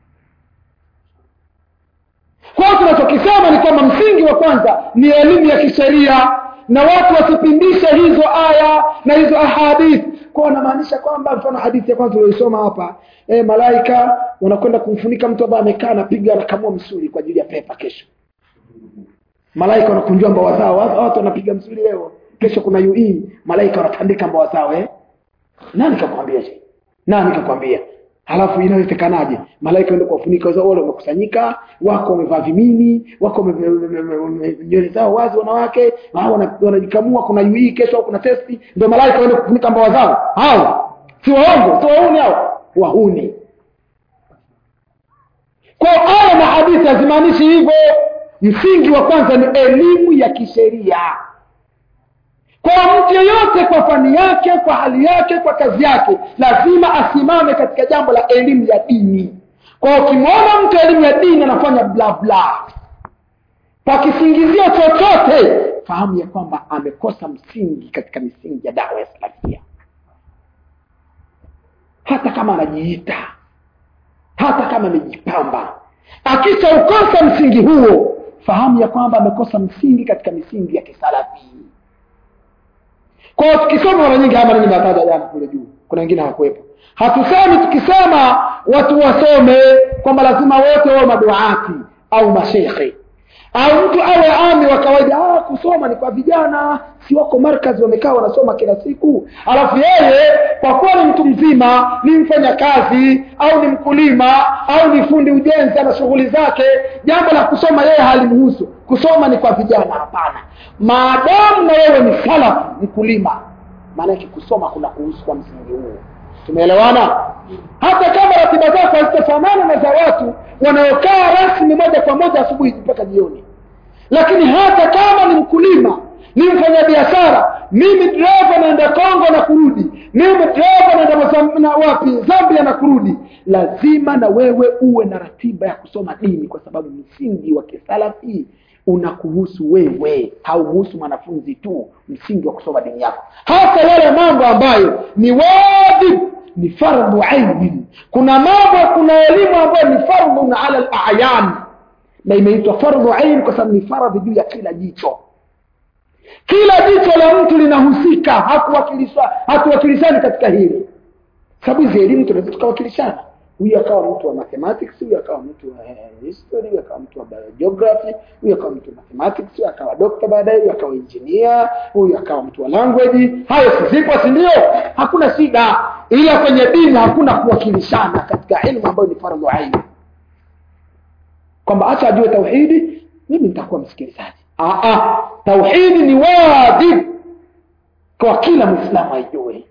kwa hiyo tunachokisema ni kwamba msingi wa kwanza ni elimu ya kisheria na watu wasipindishe hizo aya na hizo ahadith kwa wanamaanisha kwamba mfano hadithi ya kwanza tulioisoma hapa e, malaika wanakwenda kumfunika mtu ambaye amekaa anapiga anakamua msuli kwa ajili ya pepa kesho malaika wanakunjua mbawa zao watu wanapiga msuli leo kesho kuna ue malaika wanatandika mbawa zao eh? nani kakwambia je nani kakwambia halafu inawezekanaje malaika ende kuwafunika wale wamekusanyika wako wamevaa vimini wako nywele zao wazi wanawake wanajikamua kuna ui kesho au kuna testi ndio malaika waende kufunika mbawa zao hao si waongo si wahuni hao wahuni kwa aya na hadithi hazimaanishi hivyo msingi wa kwanza ni elimu ya kisheria kwa mtu yeyote kwa fani yake kwa hali yake kwa kazi yake lazima asimame katika jambo la elimu ya dini kwa ukimwona mtu elimu ya dini anafanya bla bla kwa kisingizio chochote fahamu ya kwamba amekosa msingi katika misingi ya dawa ya salafia hata kama anajiita hata kama amejipamba akishaukosa msingi huo fahamu ya kwamba amekosa msingi katika misingi ya kisalafi kwa hiyo tukisoma mara nyingi haya maneno nimetaja jana kule juu kuna wengine hawakuwepo hatusemi tukisema watu wasome kwamba lazima wote wawe maduati au mashekhe au mtu awe ami wa kawaida ah, kusoma ni kwa vijana si wako markazi wamekaa wanasoma kila siku alafu yeye kwa kuwa ni mtu mzima ni mfanya kazi au ni mkulima au ni fundi ujenzi ana shughuli zake jambo la kusoma yeye halimhusu kusoma ni kwa vijana hapana maadamu na wewe ni salafu mkulima maanake kusoma kuna kuhusu kwa msingi huu tumeelewana hata kama ratiba zako hazitafanana na za watu wanaokaa rasmi moja kwa moja asubuhi mpaka jioni lakini hata kama ni mkulima ni mfanyabiashara mimi dereva naenda kongo na kurudi mimi dereva naenda Mozamb- na wapi zambia na kurudi lazima na wewe uwe na ratiba ya kusoma dini kwa sababu msingi wa kisalafi unakuhusu wewe haumuhusu mwanafunzi tu msingi wa kusoma dini yako hata yale mambo ambayo ni wajibu ni fardhu ainin kuna mambo kuna elimu ambayo ni fardhun ala al-a'yan na imeitwa fardhu ain kwa sababu ni faradhi juu ya kila jicho kila jicho la mtu linahusika hakuwakilishwa hatuwakilishani katika hili sababu hizi elimu tunaweza tukawakilishana huyu akawa mtu wa mathematics huyu akawa mtu wa eh, history huyu akawa mtu wa geography huyu akawa mtu wa mathematics huyu akawa doctor baadaye huyu akawa engineer huyu akawa mtu wa language hayo si zipo si ndio hakuna shida ila kwenye dini hakuna kuwakilishana katika elimu ambayo ni fardhu ain kwamba acha ajue tauhidi mimi nitakuwa msikilizaji ah ah tauhidi ni wajibu kwa kila muislamu aijue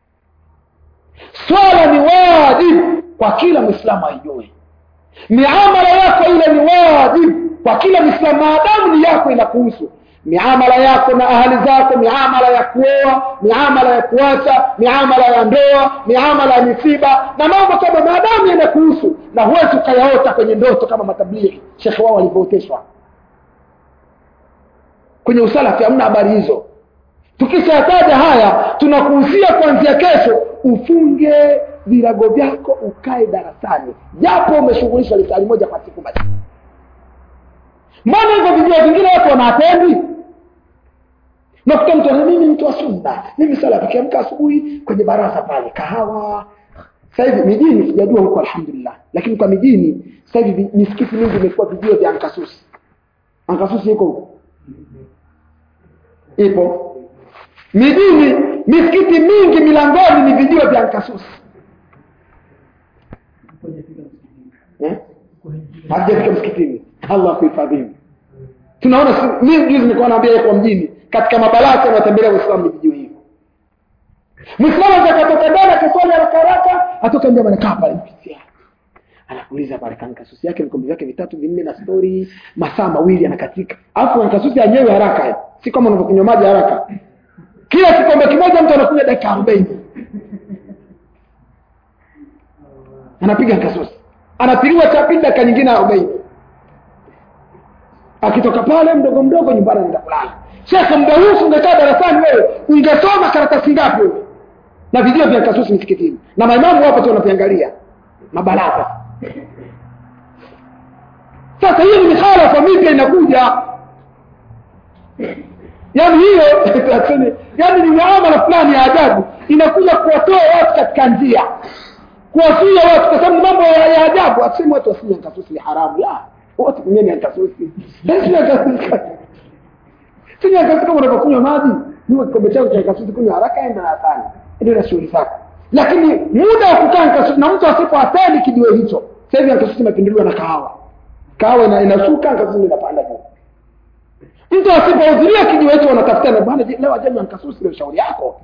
swala ni wajibu kwa kila mwislamu aijue miamala yako ile ni wajibu kwa kila mwislamu maadamu ni yako inakuhusu miamala yako na ahali zako miamala ya kuoa miamala ya kuacha miamala ya ndoa miamala ya misiba na mambo kama maadamu yanakuhusu na huwezi ukayaota kwenye ndoto kama matablighi shekhe wao walivyooteshwa kwenye usalafi hamna habari hizo tukishataja haya tunakuhusia kuanzia kesho ufunge virago vyako ukae darasani japo umeshughulishwa lisali moja kwa siku basi mbona hivyo vijua vingine watu wanaatendi nakuta mtu ana mimi mtu wa sunna mimi sala tukiamka asubuhi kwenye baraza pale kahawa sasa hivi mijini sijajua huko alhamdulillah lakini kwa mijini sasa hivi misikiti mingi imekuwa vijio vya ankasusi ankasusi iko huko ipo mijini misikiti mingi milangoni ni vijio vya ankasusi eh? hajafika msikitini allah kuhifadhimu tunaona si- mimi juzi nilikuwa naambia kwa mjini katika mabalasi yanayotembelea uislamu ni vijio hivyo mwislamu atakatoka ndani akaswali haraka haraka atoka nje anakaa pale mpitia anakuuliza pale kankasusi yake vikombe vyake vitatu vinne na stori masaa mawili anakatika alafu kankasusi yenyewe haraka eh. si kama unavyokunywa maji haraka kila kikombe kimoja mtu anakunywa dakika arobaini anapiga nkasusi anapiliwa cha pili dakika nyingine arobaini akitoka pale mdogo mdogo nyumbani anaenda kulala shekhe muda huu ungekaa darasani wewe ungesoma karatasi ngapi wewe na vijio vya kasusi msikitini na maimamu wapo tu wanaviangalia mabaraza sasa hiyo ni mikhalafa mipya inakuja yaani hiyo yaani ni muamala fulani ya ajabu inakuja kuwatoa watu katika njia kuwazuia watu kwa sababu mambo ya ya ajabu aseme watu wasinywe nkasusi ni haramu la watu kunyeni nkasusi sinywa nkasusi kama unavyokunywa maji niwe kikombe chako cha nkasusi kunywa haraka enda darasani ndio na shughuli zako lakini muda wa kukaa nkasusi na mtu asipoateni kijiwe hicho sasa hivi nkasusi imepinduliwa na kahawa kahawa ina, inashuka nkasusi ndio inapanda juu mtu asipohudhuria kijiwe hicho wanatafutana bwana je, leo ajanywa nkasusi ndio shauri yako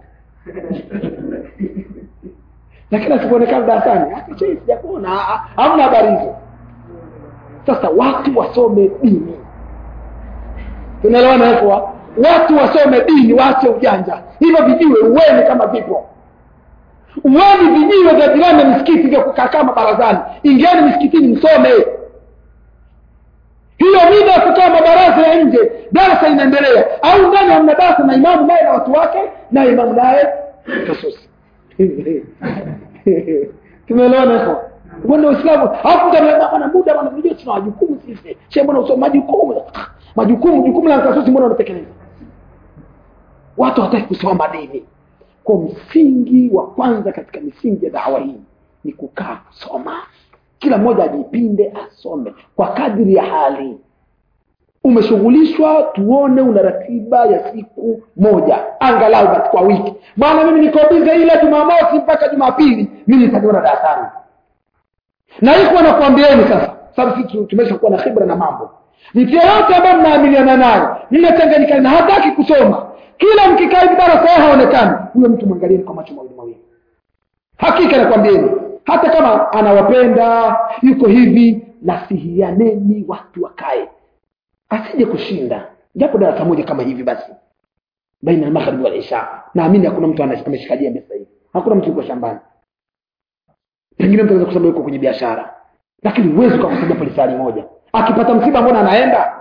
lakini asipoonekana darasani hata chei sijakuona ah, ah, hamna habari hizo sasa watu wasome dini tunaelewana hapo watu wasome dini waache ujanja hivyo vijiwe uweni kama vipo uweni vijiwe vya jirani na misikiti vya kukaa kama barazani ingieni misikitini msome hiyo mida ya kukaa mabaraza ya nje darasa inaendelea au ndani hamna darasa na imamu naye na watu wake na imamu naye kasusi tumeelewana hapo uende uislamu alafu mtu anaambia bwana muda bwana unajua tuna majukumu sisi shehe mbona usome majukumu majukumu jukumu la kasusi mbona unatekeleza watu hawataki kusoma dini kwa msingi wa kwanza katika misingi ya dawa hii ni kukaa kusoma kila mmoja ajipinde asome kwa kadri ya hali umeshughulishwa tuone una ratiba ya siku moja angalau basi kwa wiki bwana mimi niko bize ile jumamosi mpaka jumapili mimi nitaniona darasani na hiko nakuambieni sasa sababu sisi tumeshakuwa na khibra na mambo mtu yeyote ambaye mnaamiliana naye mmechanganyikana na hataki kusoma kila mkikaa hivi darasa yeye haonekani huyo mtu mwangalieni kwa macho mawili mawili hakika nakwambieni hata kama anawapenda yuko hivi nasihianeni watu wakae asije kushinda japo darasa moja kama hivi basi baina ya magharibi wal isha naamini hakuna mtu ana- ameshikalia mesa hivi hakuna mtu yuko shambani pengine mtu anaweza kusema yuko kwenye biashara lakini huwezi ukakusaidia polisari moja akipata msiba mbona anaenda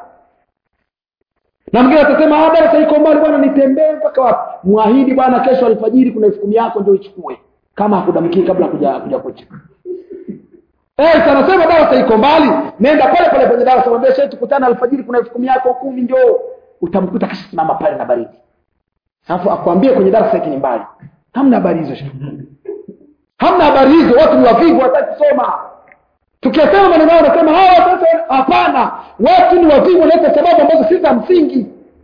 na mwingine atasema "Ah, darasa iko mbali bwana nitembee mpaka wapi mwahidi bwana kesho alfajiri kuna elfu kumi yako ndio ichukue kama hakudamkii kabla kuja kuja kucha Eh, anasema darasa iko mbali nenda pale pale kwenye darasa mwambie shehe tukutane alfajiri kuna elfu kumi yako kumi ndio utamkuta kisha simama pale na baridi alafu akwambie kwenye darasa hiki ni mbali hamna habari hizo shehe hamna habari hizo watu ni wavivu wataki kusoma tukisema maneno yao nasema hawa sasa hapana watu ni wavivu wanaleta sababu ambazo si za msingi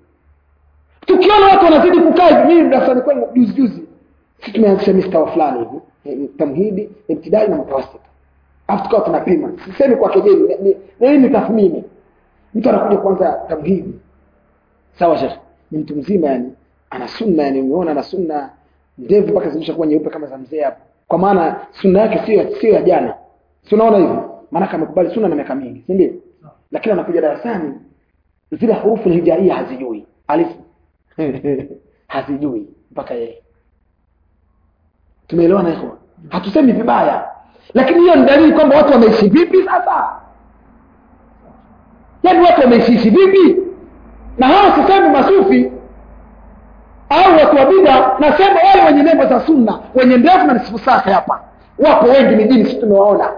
tukiona watu wanazidi kukaa hivi mimi darasani kwangu juzi juzi si tumeanzisha mistawa fulani hivi eh, tamhidi ibtidai na mtawasita alafu tukawa tunapima sisemi kwa kejeli ni- ni- ni hii ni tathmini mtu anakuja kwanza tamhidi sawa shekhe ni mtu mzima yani ana sunna yani umeona ana sunna ndevu mpaka zimeshakuwa nyeupe kama za mzee hapo kwa maana sunna yake sio sio ya jana si unaona hivyo maana amekubali sunna na miaka mingi si ndio lakini anakuja darasani zile hurufu hijaia hazijui alifu hazijui mpaka yeye tumeelewana hivyo hatusemi vibaya lakini hiyo ni dalili kwamba watu wameishi vipi sasa yaani watu wameishiishi vipi na hawa sisemi masufi au watu wa bida nasema wale wenye nembo za sunna wenye ndevu na nisifu safi hapa wapo wengi mijini si tumewaona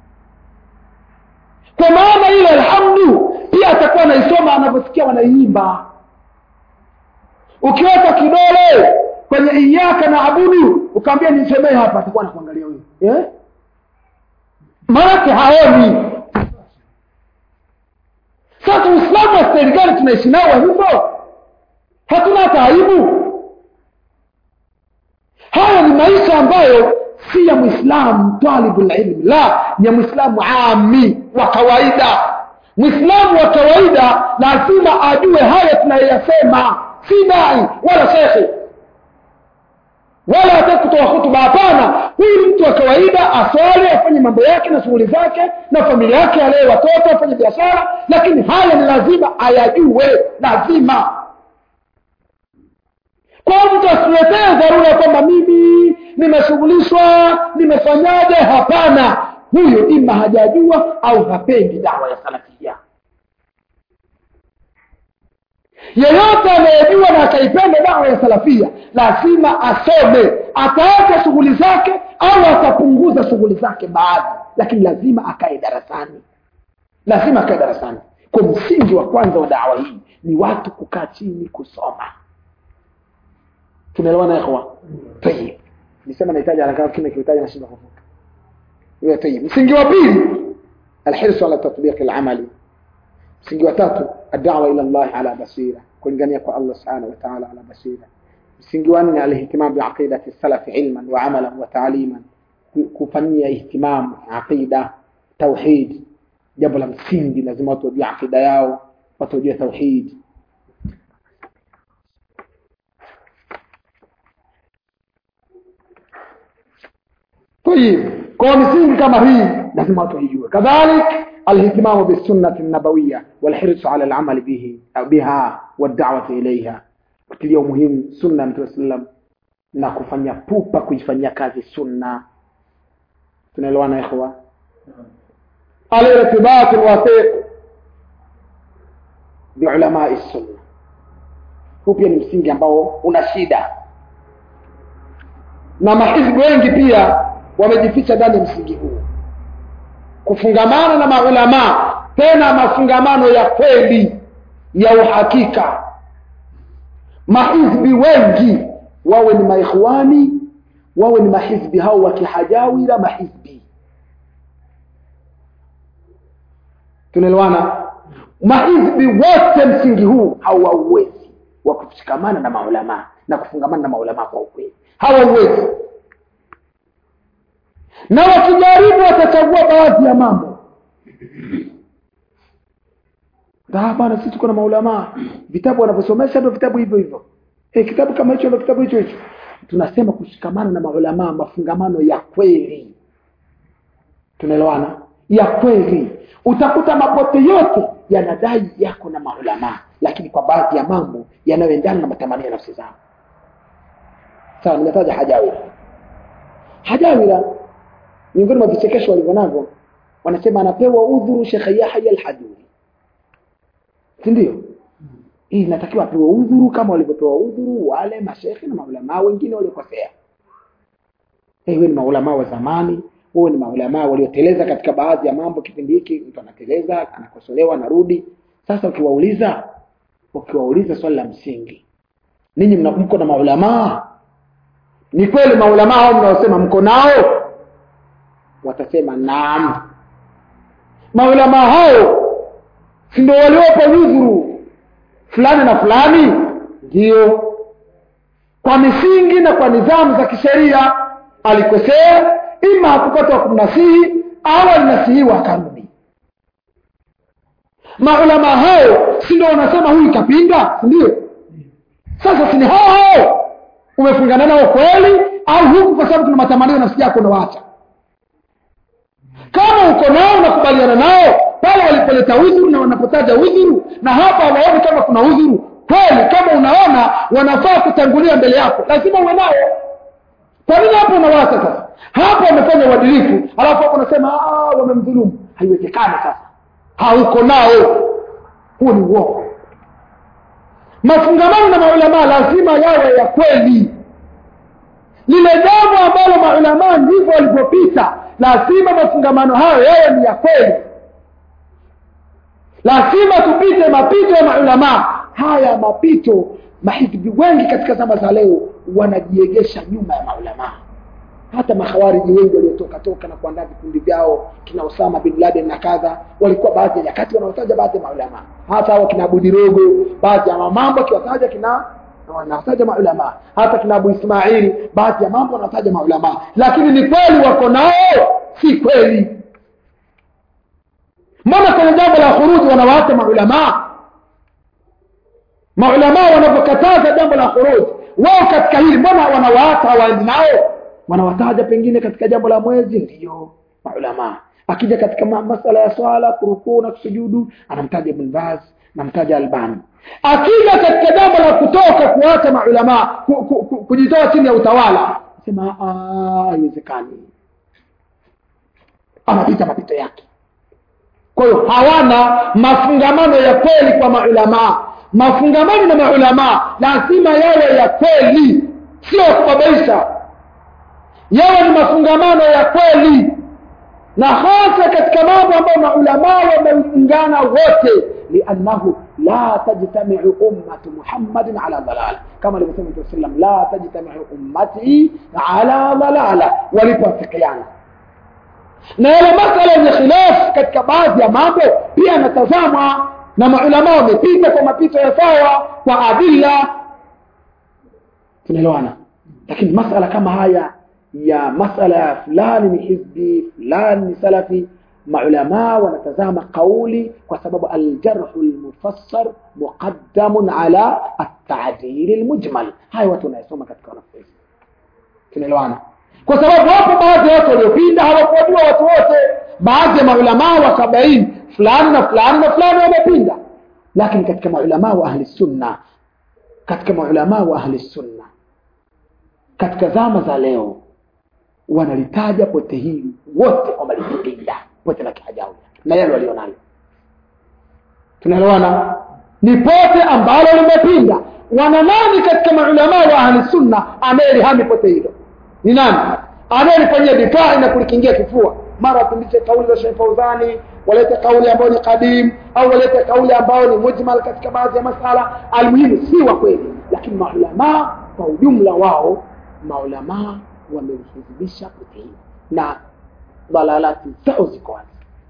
kwa maana ile alhamdu pia atakuwa anaisoma anavyosikia wanaiimba ukiweka kidole kwenye iyaka na abudu ukaambia nisemee hapa atakuwa anakuangalia huyo eh? maanake haoni sasa uislamu wa staili gani tunaishi nao wa hivyo hatuna hata aibu haya ni maisha ambayo si ya mwislamu talibulilmi la ni ya mwislamu ami wa kawaida mwislamu wa kawaida lazima ajue haya tunayoyasema si dai wala shekhe wala hataki kutoa hutuba hapana huyu ni mtu wa kawaida aswali afanye mambo yake na shughuli zake na familia yake alee watoto afanye biashara lakini haya ni lazima ayajue lazima kwa hiyo mtu asiletee dharura kwamba mimi nimeshughulishwa nimefanyaje hapana huyo ima hajajua au hapendi dawa ya salafia yeyote anayejua na akaipenda dawa ya salafia lazima asome ataacha shughuli zake au atapunguza shughuli zake baadhi lakini lazima akae darasani lazima akae darasani kwa msingi wa kwanza wa dawa hii ni watu kukaa chini kusoma tumeelewana ikhwa tayib nisema nahitaji haraka kile kihitaji nashinda kuvuka hiyo tayib msingi wa pili alhirsu ala tatbiq alamali msingi wa tatu adawa ila Allah ala basira kulingania kwa Allah subhanahu wa ta'ala ala basira msingi wa nne alihtimam biaqidati salaf ilman wa amalan wa ta'liman kufanyia ihtimam aqida tauhid jambo la msingi lazima watu wajue aqida yao watu wajue tauhid طيب kwa misingi kama hii lazima watu waijue kadhalik alihtimamu bisunnati nabawiya walhirsu ala alamali bihi biha wadawati ilaiha kutilia umuhimu sunna mtume sallam na kufanya pupa kuifanyia kazi sunna tunaelewana ikhwa alirtibat alwathiq biulamai sunna huu pia ni msingi ambao una shida na mahizbi wengi pia wamejificha ndani ya msingi huu kufungamana na maulamaa tena mafungamano ya kweli ya uhakika mahizbi wengi wawe ni maikhwani wawe ni mahizbi hao wa kihajawira mahizbi tunaelewana mahizbi wote msingi huu hawauwezi wa kushikamana na maulamaa na kufungamana na maulamaa kwa ukweli hawauwezi na wakijaribu watachagua baadhi ya mambo bana sisi tuko na maulamaa vitabu wanavyosomesha ndio vitabu hivyo hivyo hey, kitabu kama hicho ndio kitabu hicho hicho tunasema kushikamana na maulamaa mafungamano ya kweli tunaelewana ya kweli utakuta mapote yote yanadai yako na maulamaa lakini kwa baadhi ya mambo yanayoendana na matamanio ya nafsi zao sawa nimetaja hajawira hajawira miongoni mwa vichekesho walivyo navyo wanasema anapewa udhuru shekhe yahya alhaduri si ndio hii inatakiwa apewe udhuru kama walivyopewa udhuru wale mashekhe na maulamaa wengine waliokosea hey, wewe ni maulamaa wa zamani wewe ni maulamaa walioteleza katika baadhi ya mambo kipindi hiki mtu anateleza anakosolewa anarudi sasa ukiwauliza ukiwauliza swali la msingi ninyi mko na maulamaa ni kweli maulamaa hao mnaosema mko nao watasema naam maulamaa hao si ndio waliopa udhuru fulani na fulani ndio kwa misingi na kwa nidhamu za kisheria alikosea ima hakupata wa kumnasihi au alinasihiwa akarudi maulama hao si ndio wanasema huyu kapinga ndio sasa sini hao hao umefungana nao kweli au huku kwa sababu kuna matamanio nafsi yako unawaacha kama uko nao unakubaliana nao pale walipoleta udhuru na wanapotaja udhuru na hapa hawaoni kama kuna udhuru kweli kama unaona wanafaa kutangulia mbele yako lazima uwe nao kwa nini hapo unawacha sasa hapo wamefanya uadilifu alafu hapo unasema wamemdhulumu haiwezekani sasa hauko nao huo ni uongo mafungamano na maulamaa lazima yawe ya kweli lile jambo ambalo maulamaa ndivyo walivyopita lazima mafungamano hayo yawe ni ya kweli lazima tupite mapito ya maulamaa haya mapito mahizbi wengi katika zama za leo wanajiegesha nyuma ya maulamaa hata makhawariji wengi waliotoka toka na kuandaa vikundi vyao kina Osama bin Laden na kadha walikuwa baadhi ya nyakati wanaotaja baadhi ya maulama hata hao kina Abu Dirogo baadhi ya mambo akiwataja kina wanataja maulama hata kina Abu Ismail baadhi ya mambo wanataja maulama lakini ni kweli wako nao si kweli mbona kwenye jambo la khuruji wanawaacha maulama maulama wanapokataza jambo la khuruji wao katika hili mbona wanawaacha hawaendi nao wanawataja pengine katika jambo la mwezi ndiyo maulama akija katika masala ya swala kurukuu na kusujudu anamtaja Ibn Baz namtaja Albani akija katika jambo la kutoka kuacha maulama ku, ku, ku, kujitoa chini ya utawala sema haiwezekani anapita mapito yake kwa hiyo hawana mafungamano ya kweli kwa maulamaa mafungamano na maulamaa lazima yawe ya kweli sio kubabaisha yawe ni mafungamano ya kweli na hasa katika mambo ambayo maulamaa wameungana wote liannahu la tajtamiu ummatu muhammadin ala dalala kama alivyosema mtume sallam la tajtamiu ummati ala dalala walipoafikiana na yale masala yenye khilaf katika baadhi ya mambo pia yanatazamwa na maulamaa wamepita kwa mapito ya sawa kwa adilla tunaelewana lakini masala kama haya ya masala ya fulani ni hizbi fulani ni salafi maulamaa wanatazama kauli kwa sababu aljarhu lmufassar muqaddamun ala atadili lmujmal haya watu wanayesoma katika wanafunzi tunaelewana kwa sababu wapo baadhi ya watu waliopinda hawakuwajua watu wote baadhi ya maulamaa wakabaini fulani na fulani na fulani wamepinda lakini katika maulamaa wa ahli sunna katika maulamaa wa ahli sunna katika zama za leo wanalitaja pote hili wote kwamba limepinda pote la kihajawi na yale walionayo tunaelewana ni pote ambalo limepinda wana nani katika maulamaa wa ahli sunna anayelihami pote hilo ni nani anayelifanyia difai na kulikingia kifua mara wapindishe kauli za Sheikh Fauzani walete kauli ambayo ni kadim au walete kauli ambayo ni mujmal katika baadhi ya masala almuhimu si wa kweli lakini maulamaa kwa ujumla wao maulamaa wamelihizibisha pote hili na dalalati zao ziko wazi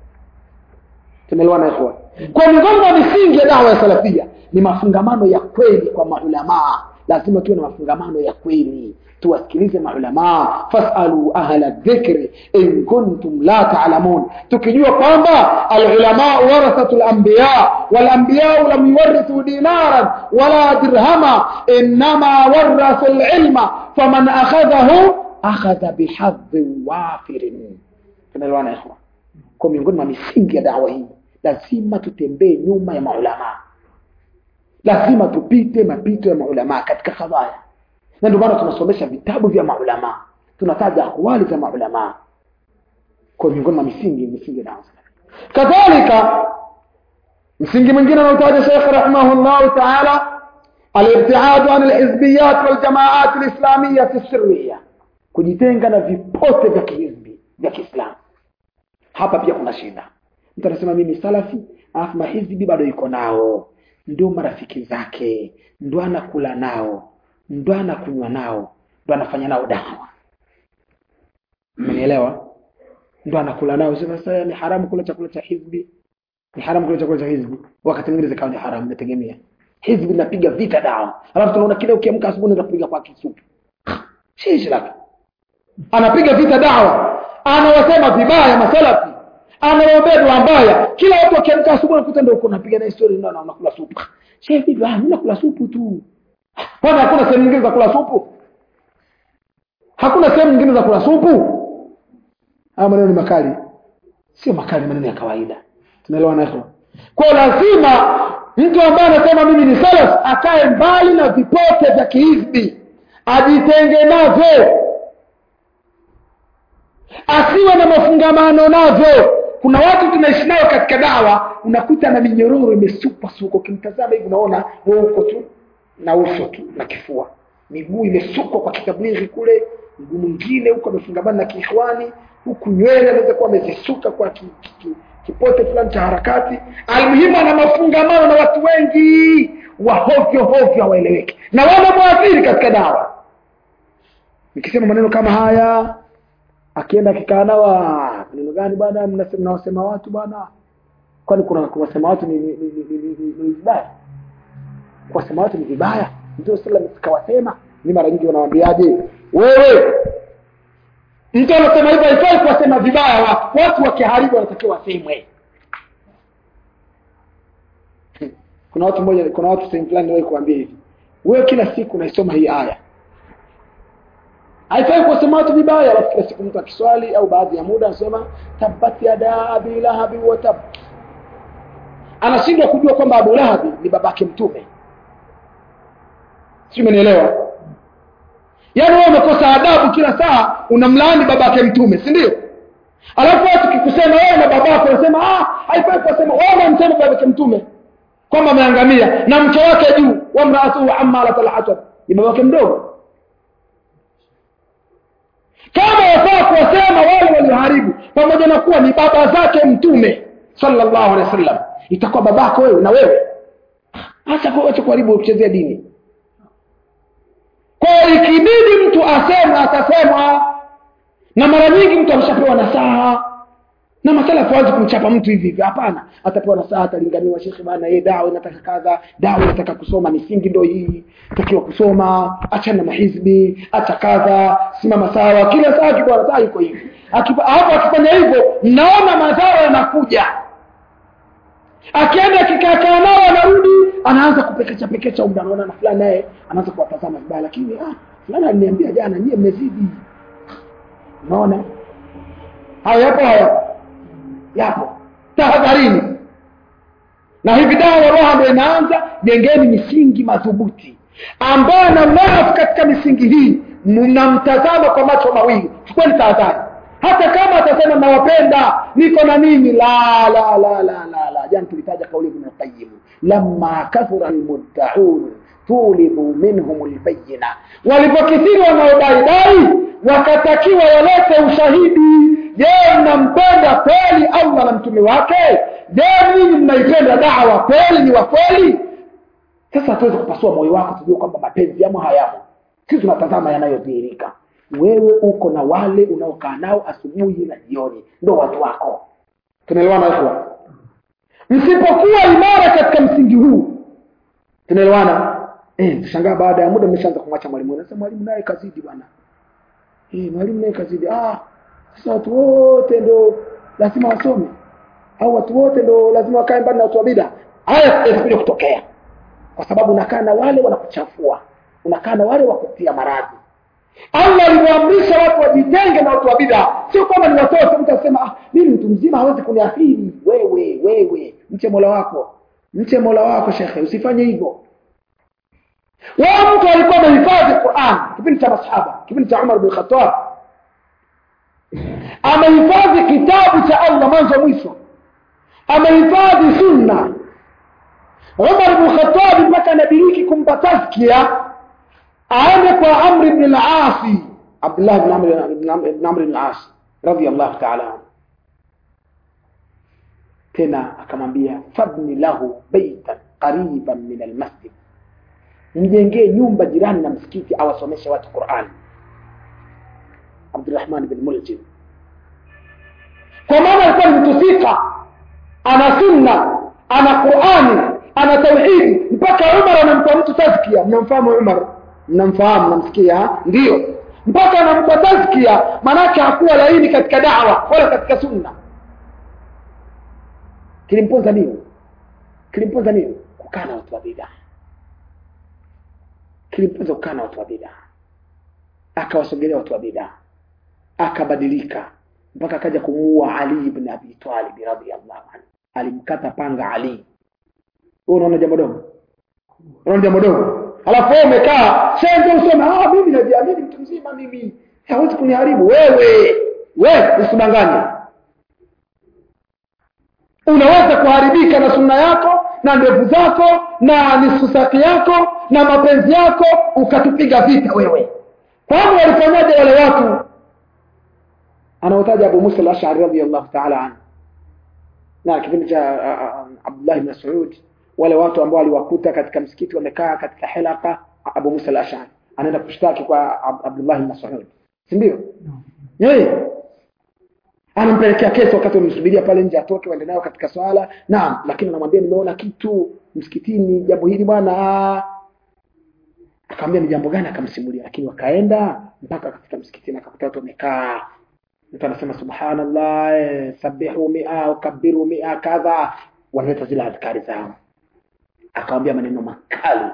tumeelewana ikhwan kwa miongoni mwa misingi ya dawa ya salafia ni mafungamano ya kweli kwa maulamaa lazima tuwe na mafungamano ya kweli tuwasikilize maulamaa fasalu ahla dhikri in kuntum la taalamun tukijua kwamba alulamaa warathatu lambiya walambiyau lam yuwarithu dinaran wala dirhama innama warathu lilma faman akhadhahu akhadha bihadhin wafirin tunaelewana ikhwa kwa miongoni mwa misingi ya dawa hii lazima tutembee nyuma ya maulamaa lazima tupite mapito ya maulamaa katika kadhaya na ndio maana tunasomesha vitabu vya maulamaa tunataja akwali za maulamaa kwa miongoni mwa misingi misingi ya dawa kadhalika msingi mwingine anaotaja Sheikh rahimahullahu ta'ala الابتعاد عن الحزبيات والجماعات الإسلامية السرية kujitenga na vipote vya kihizbi vya Kiislamu hapa pia kuna shida mtu anasema mimi salafi alafu mahizbi bado yuko nao ndio marafiki zake ndo anakula nao ndo anakunywa nao ndo anafanya nao dawa mmenielewa ndo anakula nao sasa sasa ni haramu kula chakula cha hizbi ni haramu kula chakula cha hizbi wakati mwingine zikawa ni haramu inategemea hizbi linapiga vita dawa alafu tunaona kile ukiamka asubuhi unaenda kupiga kwa kisupu shishi lake anapiga vita dawa anawasema vibaya masalafi anawaombea dua mbaya kila watu wakiamka asubuhi nakuta ndio uko unapiga na story ndio unakula supu shehe vipi ah mimi nakula supu tu kwani hakuna sehemu nyingine za kula supu hakuna sehemu nyingine za kula supu haya maneno ni makali sio makali maneno ya kawaida tunaelewa nayo kwa lazima mtu ambaye anasema mimi ni salaf akae mbali na vipote vya kihizbi ajitenge navyo asiwe na mafungamano navyo kuna watu tunaishi nao katika dawa unakuta na minyororo imesukwa suko ukimtazama hivi unaona uko tu na uso tu na kifua miguu imesukwa kwa kitablighi kule mguu mwingine huko amefungamana na kiikhwani huku nywele anaweza kuwa amezisuka kwa ki, ki, ki, kipote fulani cha harakati almuhimu ana mafungamano na watu wengi wa hovyo hovyo hawaeleweki na wanamwathiri katika dawa nikisema maneno kama haya akienda akikaa nao maneno gani bwana mnawasema watu bwana kwani kuna kuwasema watu ni, ni, ni, ni, ni, ni, ni vibaya kuwasema watu ni vibaya ndio sallam kawasema ni mara nyingi wanawambiaje wewe mtu anasema hivyo haifai kuwasema vibaya watu watu wakiharibu wanatakiwa wasemwe kuna watu mmoja kuna watu sehemu fulani niwahi kuambia hivi wewe kila siku unaisoma hii aya haifai kuwasema watu vibaya alafu kila siku mtu akiswali au baadhi ya muda anasema tabbat yada abi lahabi wa tab anashindwa kujua kwamba abu lahabi ni babake mtume si umenielewa yaani wewe umekosa adabu kila saa unamlaani babake mtume si ndio alafu watu kikusema wewe na babako unasema ah haifai kuwasema wewe unamsema babake mtume kwamba ameangamia na mke wake juu wamraatuhu ammalat alhatab ni babake mdogo kama wafaa kuwasema wale walioharibu pamoja na kuwa ni baba zake mtume sallallahu alaihi wasallam itakuwa babako wewe na wewe hasa kuacha kuharibu kuchezea dini kwa ikibidi mtu asema atasema na mara nyingi mtu ameshapewa nasaha na masala tuanze kumchapa mtu hivi hivi hapana atapewa nasaha atalinganiwa shekhe bana yeye dawa inataka kadha dawa inataka kusoma misingi ndio hii takiwa kusoma acha na mahizbi acha kadha simama sawa kila saa kibwana saa yuko hivi hapo akifanya hivyo mnaona madhara yanakuja akienda akikaakaa nao anarudi anaanza kupekecha pekecha umda anaona na fulani naye anaanza kuwatazama vibaya lakini ah fulani aliniambia jana nyie mmezidi unaona hayo yapo hayo yapo tahadharini na hivi dawa roha ndio inaanza jengeni misingi madhubuti ambayo na mnafu katika misingi hii mnamtazama kwa macho mawili chukueni tahadhari hata kama atasema nawapenda niko na nini la la la la la la jana tulitaja kauli ibn qayyim lamma kathura almuddaun tulibu minhum albayina walipokithiri wanaodaidai wakatakiwa walete ushahidi je mnampenda kweli allah na mtume wake je ninyi mnaipenda dawa kweli ni wa kweli sasa hatuwezi kupasua moyo wako tujue kwamba mapenzi yamo hayamo sisi tunatazama yanayodhihirika wewe uko na wale unaokaa nao asubuhi na jioni ndo watu wako tunaelewana ikhwa msipokuwa imara katika msingi huu tunaelewana eh shangaa baada ya muda mmeshaanza kumwacha mwalimu nasema mwalimu naye kazidi bwana eh mwalimu naye kazidi ah sasa watu wote ndo lazima wasome au watu wote ndo lazima wakae mbali na watu wa bid'a haya yatakuja kutokea kwa sababu unakaa na wale wanakuchafua unakaa na wale wakutia maradhi Allah alivyoamrisha watu wajitenge na watu wa bid'a sio kwamba ni watoto mtu asema ah mimi mtu mzima hawezi kuniathiri wewe wewe mche Mola wako mche Mola wako shekhe usifanye hivyo wao mtu alikuwa amehifadhi Qur'an kipindi cha masahaba kipindi cha Umar bin Khattab amehifadhi kitabu cha Allah mwanzo mwisho amehifadhi sunna Umar bin Khattab mpaka anadiriki kumpa tazkia aende kwa Amr ibn al-As Abdullah ibn Amr ibn Amr ibn al-As radiyallahu ta'ala anhu tena akamwambia fabni lahu baitan qariban min almasjid mjengee nyumba jirani na msikiti awasomeshe watu Qur'an Abdurrahman bin Muljim kwa maana alikuwa ni mtu thika ana sunna ana Qur'ani ana tauhidi mpaka Umar anampa mtu tazkia mnamfahamu Umar mnamfahamu mnamsikia ndio mpaka anampa tazkia manake hakuwa laini katika da'wa wala katika sunna kilimponza nini kilimponza nini kukaa na watu wa bid'a kilimponza kukaa na watu wa bid'a akawasogelea watu wa bid'a akabadilika mpaka akaja kumuua Ali ibn Abi Talib radhiyallahu anhu alimkata panga Ali wewe unaona jambo dogo unaona jambo dogo alafu wewe umekaa sasa useme ah mimi najiamini mtu mzima mimi hawezi kuniharibu wewe wewe usidanganye unaweza kuharibika na sunna yako na ndevu zako na nisusaki yako na mapenzi yako ukatupiga vita wewe kwani walifanyaje wale watu anaotaja Abu Musa al-Ash'ari radhiyallahu ta'ala anhu na kipindi cha Abdullah ibn Mas'ud wale watu ambao aliwakuta katika msikiti wamekaa katika hilaka Abu Musa al-Ash'ari anaenda kushtaki kwa Abdullah ibn Mas'ud si ndio yeye anampelekea kesi wakati wamsubiria pale nje atoke waende nayo katika swala naam lakini anamwambia nimeona kitu msikitini jambo hili bwana akamwambia ni jambo gani akamsimulia lakini wakaenda mpaka katika msikitini akakuta watu wamekaa mtu anasema subhanallah eh, sabihu mia ukabiru mia kadha wanaleta zile adhkari zao akamwambia maneno makali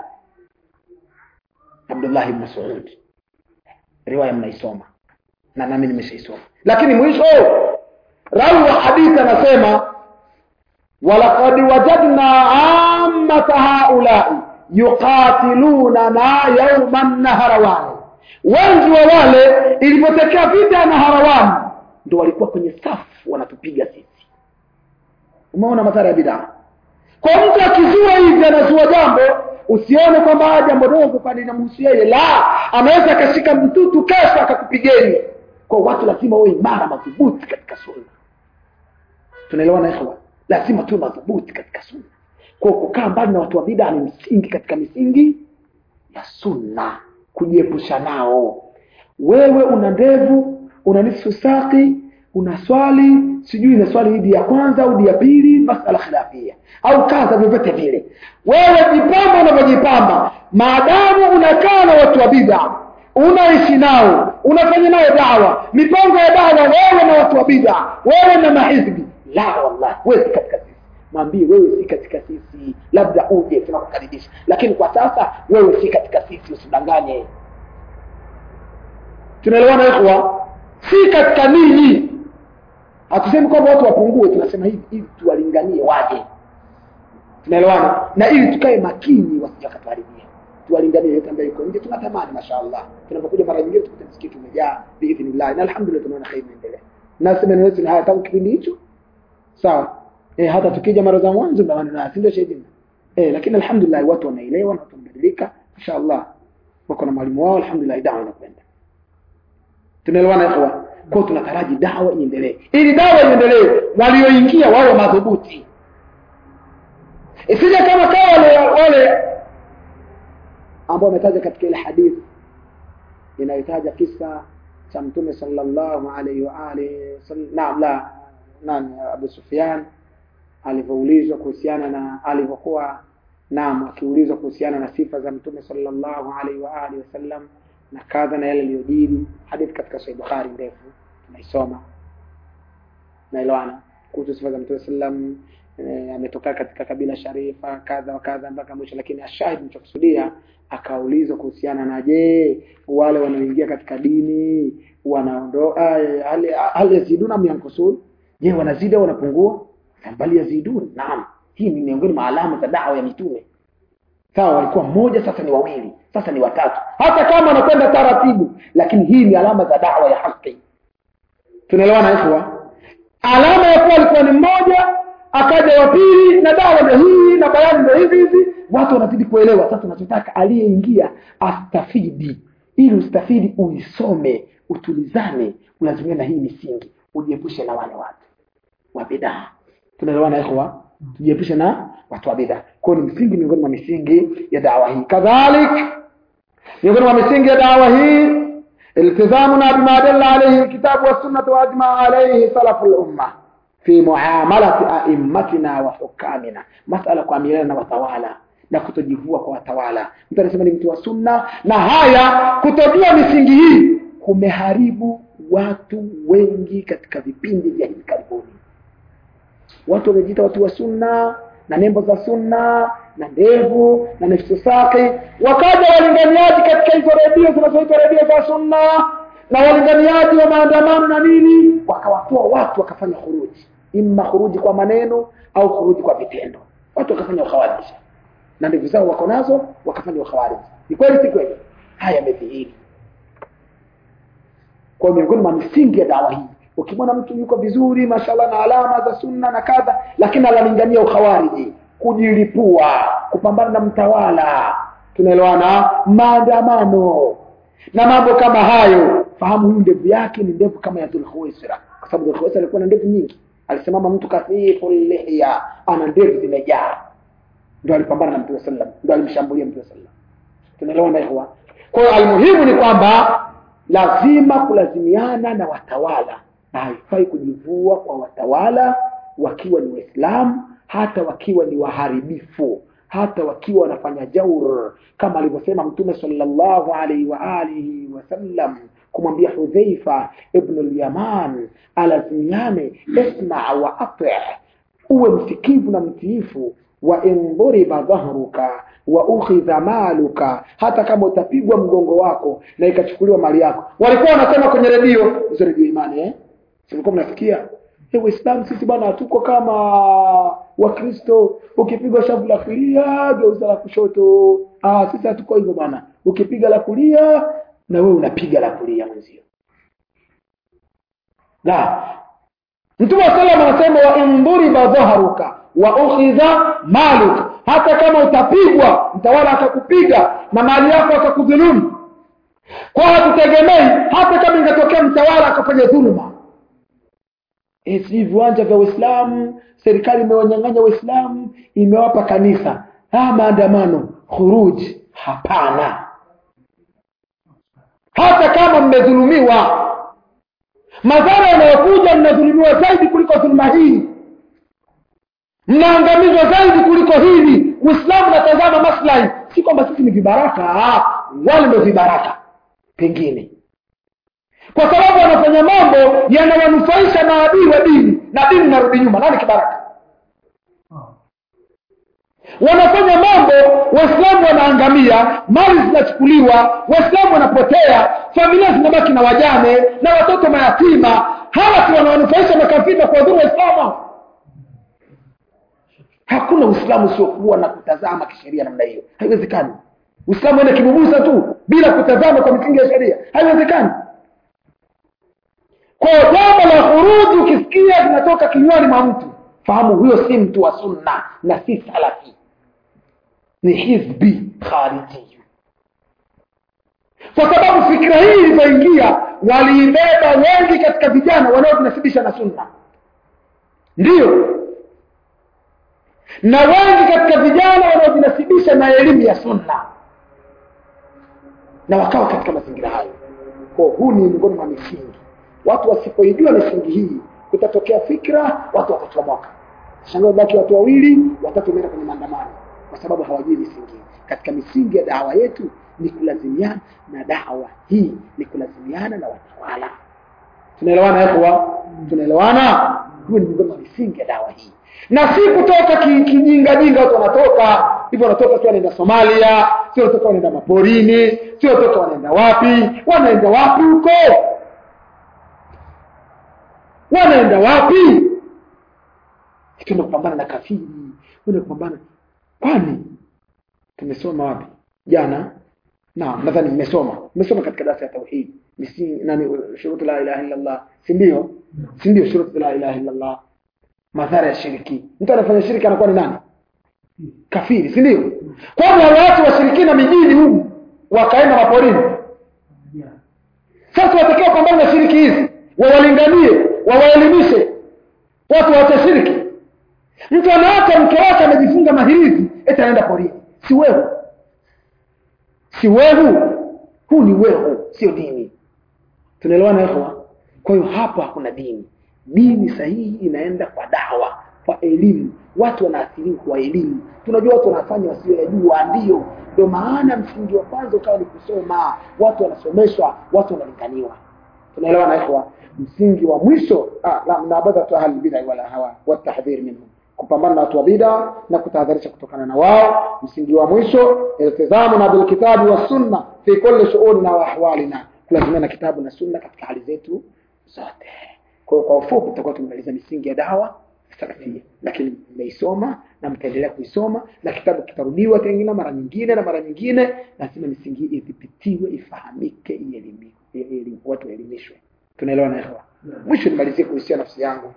Abdullah ibn Mas'ud riwaya mnaisoma na nami nimeshaisoma lakini mwisho rawi wa hadithi anasema walaqad wajadna ammata haulai yuqatilunana yawman naharawan wengi wa wale ilipotokea vita na harawani ndo walikuwa kwenye safu wanatupiga sisi umeona madhara ya bidaa kwa mtu akizua hivi anazua jambo usione kwamba jambo dogo kwani linamhusu yeye la anaweza akashika mtutu kesho akakupigeni kwa watu lazima wawe imara madhubuti katika sunna tunaelewana ikhwa lazima tuwe madhubuti katika sunna kwa kukaa mbali na watu wa bid'a ni msingi katika misingi ya sunna kujiepusha nao wewe una ndevu una nusu saki una swali sijui na swali hidi ya kwanza au ya pili masala khilafia au kaza vyovyote vile wewe jipamba unavyojipamba maadamu unakaa na watu wa bid'a unaishi nao unafanya nao dawa mipango ya dawa wewe na watu wa bid'a wewe na mahizbi la wallahi wewe si katika sisi mwambie wewe si katika sisi labda uje tunakukaribisha lakini kwa sasa wewe si katika sisi usidanganye tunaelewana ikhwa si katika ninyi hatusemi kwamba watu wapungue tunasema hivi ili tuwalinganie waje tunaelewana na ili tukae makini wasijakataribia tuwalinganie yote ambayo iko nje tunatamani mashaallah tunapokuja mara nyingine tukute msikiti umejaa biidhnillah na alhamdulillah tunaona kheri inaendelea na sema ni haya tangu kipindi hicho sawa eh hata tukija mara za mwanzo na wana si ndio shahidi eh lakini alhamdulillah watu wanaelewa na wanabadilika mashaallah wako na mwalimu wao alhamdulillah dawa inakwenda tunaelewana ikhwa kwao tunataraji dawa iendelee ili dawa iendelee walioingia wawe madhubuti isije kama kawa wale, wale ambao wametaja katika ile hadithi inayotaja kisa cha mtume sallallahu alaihi wa alihi naam la nani abu sufyan alivyoulizwa kuhusiana na alivyokuwa naam akiulizwa kuhusiana na sifa za mtume sallallahu alaihi wa alihi wasallam na kadha na yale yaliyojiri hadithi katika sahih bukhari ndefu tunaisoma naelewana kuhusu sifa za mtume sallam e, ametoka katika kabila sharifa kadha wa kadha mpaka mwisho lakini ashahid nichokusudia akaulizwa kuhusiana na je wale wanaoingia katika dini wanaondoa hali hali yaziduna am yankusun je wanazidi au wanapungua bali yazidun naam hii ni miongoni mwa alama za dawa ya mitume sawa walikuwa mmoja sasa ni wawili sasa ni watatu hata kama wanakwenda taratibu lakini hii ni alama za dawa ya haki tunaelewana ikhwa alama ya kuwa alikuwa ni mmoja akaja wa pili na dawa ndio hii na bayani ndio hivi hivi watu wanazidi kuelewa sasa tunachotaka aliyeingia astafidi ili ustafidi uisome utulizane ulazimia na hii misingi ujiepushe na wale watu wa bidaa tunaelewana ikhwa tujiepushe na watu wa bidaa kwa ni msingi miongoni mwa misingi ya dawa hii kadhalik miongoni mwa misingi ya dawa hii التزامنا بما دل عليه الكتاب والسنة وأجمع عليه سلف الأمة في معاملة أئمتنا وحكامنا مسألة kuamiliana na watawala na kutojivua kwa watawala mtu anasema ni mtu wa sunna na haya kutojua misingi hii kumeharibu watu wengi katika vipindi vya hivi karibuni watu wamejiita watu wa sunna na nembo za sunna na ndevu na nafsi saki wakaja walinganiaji katika hizo redio zinazoitwa redio za sunna na walinganiaji wa maandamano na nini wakawatoa watu wakafanya khuruji imma khuruji kwa maneno au khuruji kwa vitendo watu wakafanya ukhawariji na ndevu zao wako nazo wakafanya ukhawariji ni kweli si kweli haya yamedhihiri kwa miongoni mwa misingi ya dawa hii ukimwona mtu yuko vizuri mashallah na alama za sunna na kadha lakini analingania ukhawariji kujilipua kupambana na mtawala tunaelewana maandamano na mambo kama hayo fahamu huyu ndevu yake ni ndevu kama ya dhulkhuwaisira kwa sababu dhulkhuwaisira alikuwa na ndevu nyingi alisimama mtu kathifu lihya ana ndevu zimejaa ndio alipambana na mtume sallam ndio alimshambulia mtume sallam tunaelewana ikhwa kwa hiyo almuhimu ni kwamba lazima kulazimiana na watawala na haifai kujivua kwa watawala wakiwa ni waislamu hata wakiwa ni waharibifu hata wakiwa wanafanya jaur kama alivyosema mtume sallallahu alaihi wa alihi wasallam kumwambia hudhaifa ibnu lyaman alazimiane isma wa ati uwe msikivu na mtiifu wa in dhuriba dhahruka wa ukhidha maluka hata kama utapigwa mgongo wako na ikachukuliwa mali yako walikuwa wanasema kwenye redio hizo redio imani eh silikuwa mnasikia hey, waislamu sisi bwana hatuko kama wakristo ukipigwa shavu la kulia geuza la kushoto ah sisi hatuko hivyo bwana ukipiga la kulia na wewe unapiga la kulia mwenzio la mtume wa sallam anasema wa indhuriba dhaharuka wa ukhidha maluka hata kama utapigwa mtawala akakupiga na mali yako akakudhulumu kwa hatutegemei hata kama ingetokea mtawala akafanya dhuluma e, sijui viwanja vya waislamu serikali imewanyang'anya waislamu imewapa kanisa ah, maandamano khuruji hapana hata kama mmedhulumiwa madhara yanayokuja mnadhulumiwa zaidi kuliko dhuluma hii mnaangamizwa zaidi kuliko hili uislamu natazama maslahi si kwamba sisi ni vibaraka wale ndio vibaraka pengine kwa sababu wanafanya mambo yanawanufaisha maadui wa dini na dini narudi nyuma nani kibaraka wanafanya mambo waislamu wanaangamia mali zinachukuliwa waislamu wanapotea familia zinabaki na wajane na watoto mayatima hawa si wanawanufaisha makafiri na kuwadhuru waislamu hakuna uislamu usiokuwa na kutazama kisheria namna hiyo haiwezekani uislamu ende kibubusa tu bila kutazama kwa misingi ya sheria haiwezekani kwa jambo la khuruji ukisikia linatoka kinywani mwa mtu fahamu huyo si mtu wa sunna na si salafi ni hizbi khariji kwa sababu fikra hii ilipoingia waliibeba wengi katika vijana wanaojinasibisha na sunna ndiyo na wengi katika vijana wanaojinasibisha na elimu ya sunna na wakawa katika mazingira hayo kwa huu ni miongoni mwa misingi watu wasipoijua misingi hii kutatokea fikra watu watachomoka shangaa baki watu wawili watatu wameenda kwenye maandamano kwa sababu hawajui misingi katika misingi ya dawa yetu ni kulazimiana na dawa hii ni kulazimiana na watawala tunaelewana hapo tunaelewana huo ni miongoni mwa misingi ya dawa hii na si kutoka kijinga ki jinga watu wanatoka hivyo wanatoka sio wanaenda Somalia sio wanatoka wanaenda maporini sio wanatoka wanaenda wapi wanaenda wapi huko wanaenda wapi tuende kupambana na kafiri tuende kupambana kwani tumesoma wapi jana naam nadhani mmesoma mmesoma katika darasa ya tauhid misingi nani shurutu la ilaha illa allah si ndio si ndio shurutu la ilaha illa allah madhara ya shiriki mtu anafanya shiriki anakuwa ni nani kafiri si ndio kwani watu washirikina mijini humu wakaenda maporini sasa watakiwa pambana na shiriki hizi wawalinganie wawaelimishe watu waache shiriki mtu anaacha mke wake amejifunga mahirizi eti anaenda porini si wehu si wehu huu ni wehu sio dini tunaelewana ikhwa kwa hiyo hapa hakuna dini dini sahihi inaenda kwa dawa kwa elimu watu wanaathiriwa kwa elimu tunajua watu wanafanya wasioyajua ndio ndio maana msingi wa kwanza ukawa ni kusoma watu wanasomeshwa watu wanalinganiwa tunaelewana ikhwa msingi wa mwisho ah, la mnabadhatu ahli bid'a wala hawa watahdhir minhum kupambana na watu wa bid'a na kutahadharisha kutokana na wao msingi wa mwisho iltizamu na bilkitabi wa sunna fi kulli shu'unina wa ahwalina kulazimia na kitabu na sunna katika hali zetu zote kwa hiyo kwa ufupi tutakuwa tumemaliza misingi ya dawa salafia lakini mmeisoma na mtaendelea kuisoma na kitabu kitarudiwa tena mara nyingine na mara nyingine lazima misingi hii idhibitiwe ifahamike ielimiwe watu waelimishwe tunaelewa na ikhwa mwisho nimalizie kuhusia nafsi yangu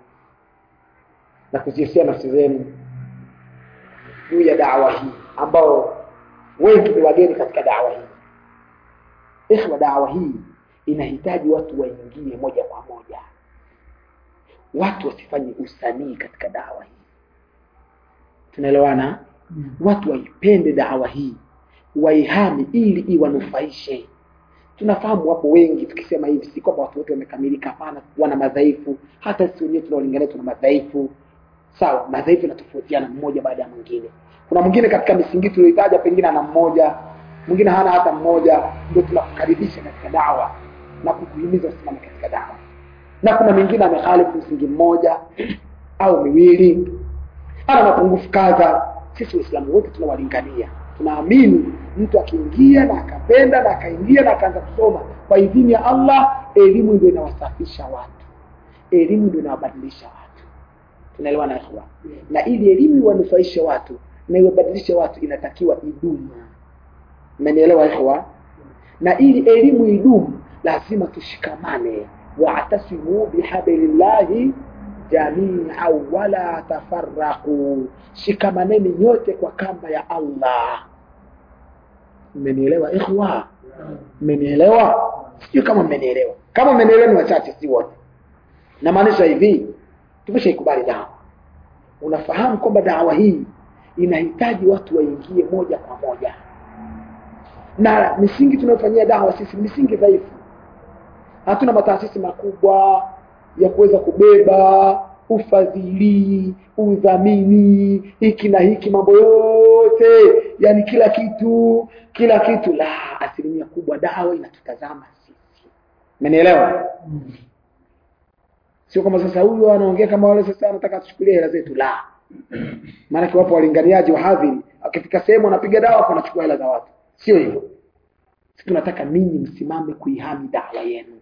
na kuzihusia nafsi zenu juu ya dawa hii ambao wengi ni wageni katika dawa hii ikhwa dawa hii inahitaji watu waingie moja kwa moja watu wasifanye usanii katika dawa hii tunaelewana mm. watu waipende dawa hii waihami ili iwanufaishe tunafahamu wapo wengi tukisema hivi si kwamba watu wote wamekamilika hapana wana madhaifu hata sisi wenyewe tunaolingania tuna madhaifu sawa madhaifu yanatofautiana mmoja baada ya mwingine kuna mwingine katika misingi tulioitaja pengine ana mmoja mwingine hana hata mmoja ndio tunakukaribisha katika dawa na kukuhimiza usimame katika dawa na kuna mwingine amekhalifu msingi mmoja au miwili ana mapungufu kadha sisi waislamu wote tunawalingania tunaamini mtu akiingia na akapenda na akaingia na akaanza kusoma kwa idhini ya allah elimu ndio inawasafisha watu elimu ndio inawabadilisha watu tunaelewana ikhwa na ili elimu iwanufaishe watu na iwabadilishe watu inatakiwa idumu mmenielewa ikhwa na ili elimu idumu lazima tushikamane wa'tasimu bihablillahi jamia wala tafarraqu shikamaneni nyote kwa kamba ya Allah mmenielewa ikhwa mmenielewa sio kama mmenielewa kama mmenielewa ni wachache si wote namaanisha hivi tumeshaikubali dawa unafahamu kwamba dawa hii inahitaji watu waingie moja kwa moja na misingi tunayofanyia dawa sisi misingi dhaifu hatuna mataasisi makubwa ya kuweza kubeba ufadhili udhamini hiki na hiki mambo yote yani kila kitu kila kitu la asilimia kubwa dawa inatutazama sisi umenielewa mm. sio kama sasa huyu anaongea kama wale sasa anataka tuchukulie hela zetu la maanake wapo walinganiaji wahadhiri akifika sehemu anapiga dawa hapo anachukua hela za watu sio hivyo tunataka ninyi msimame kuihami dawa yenu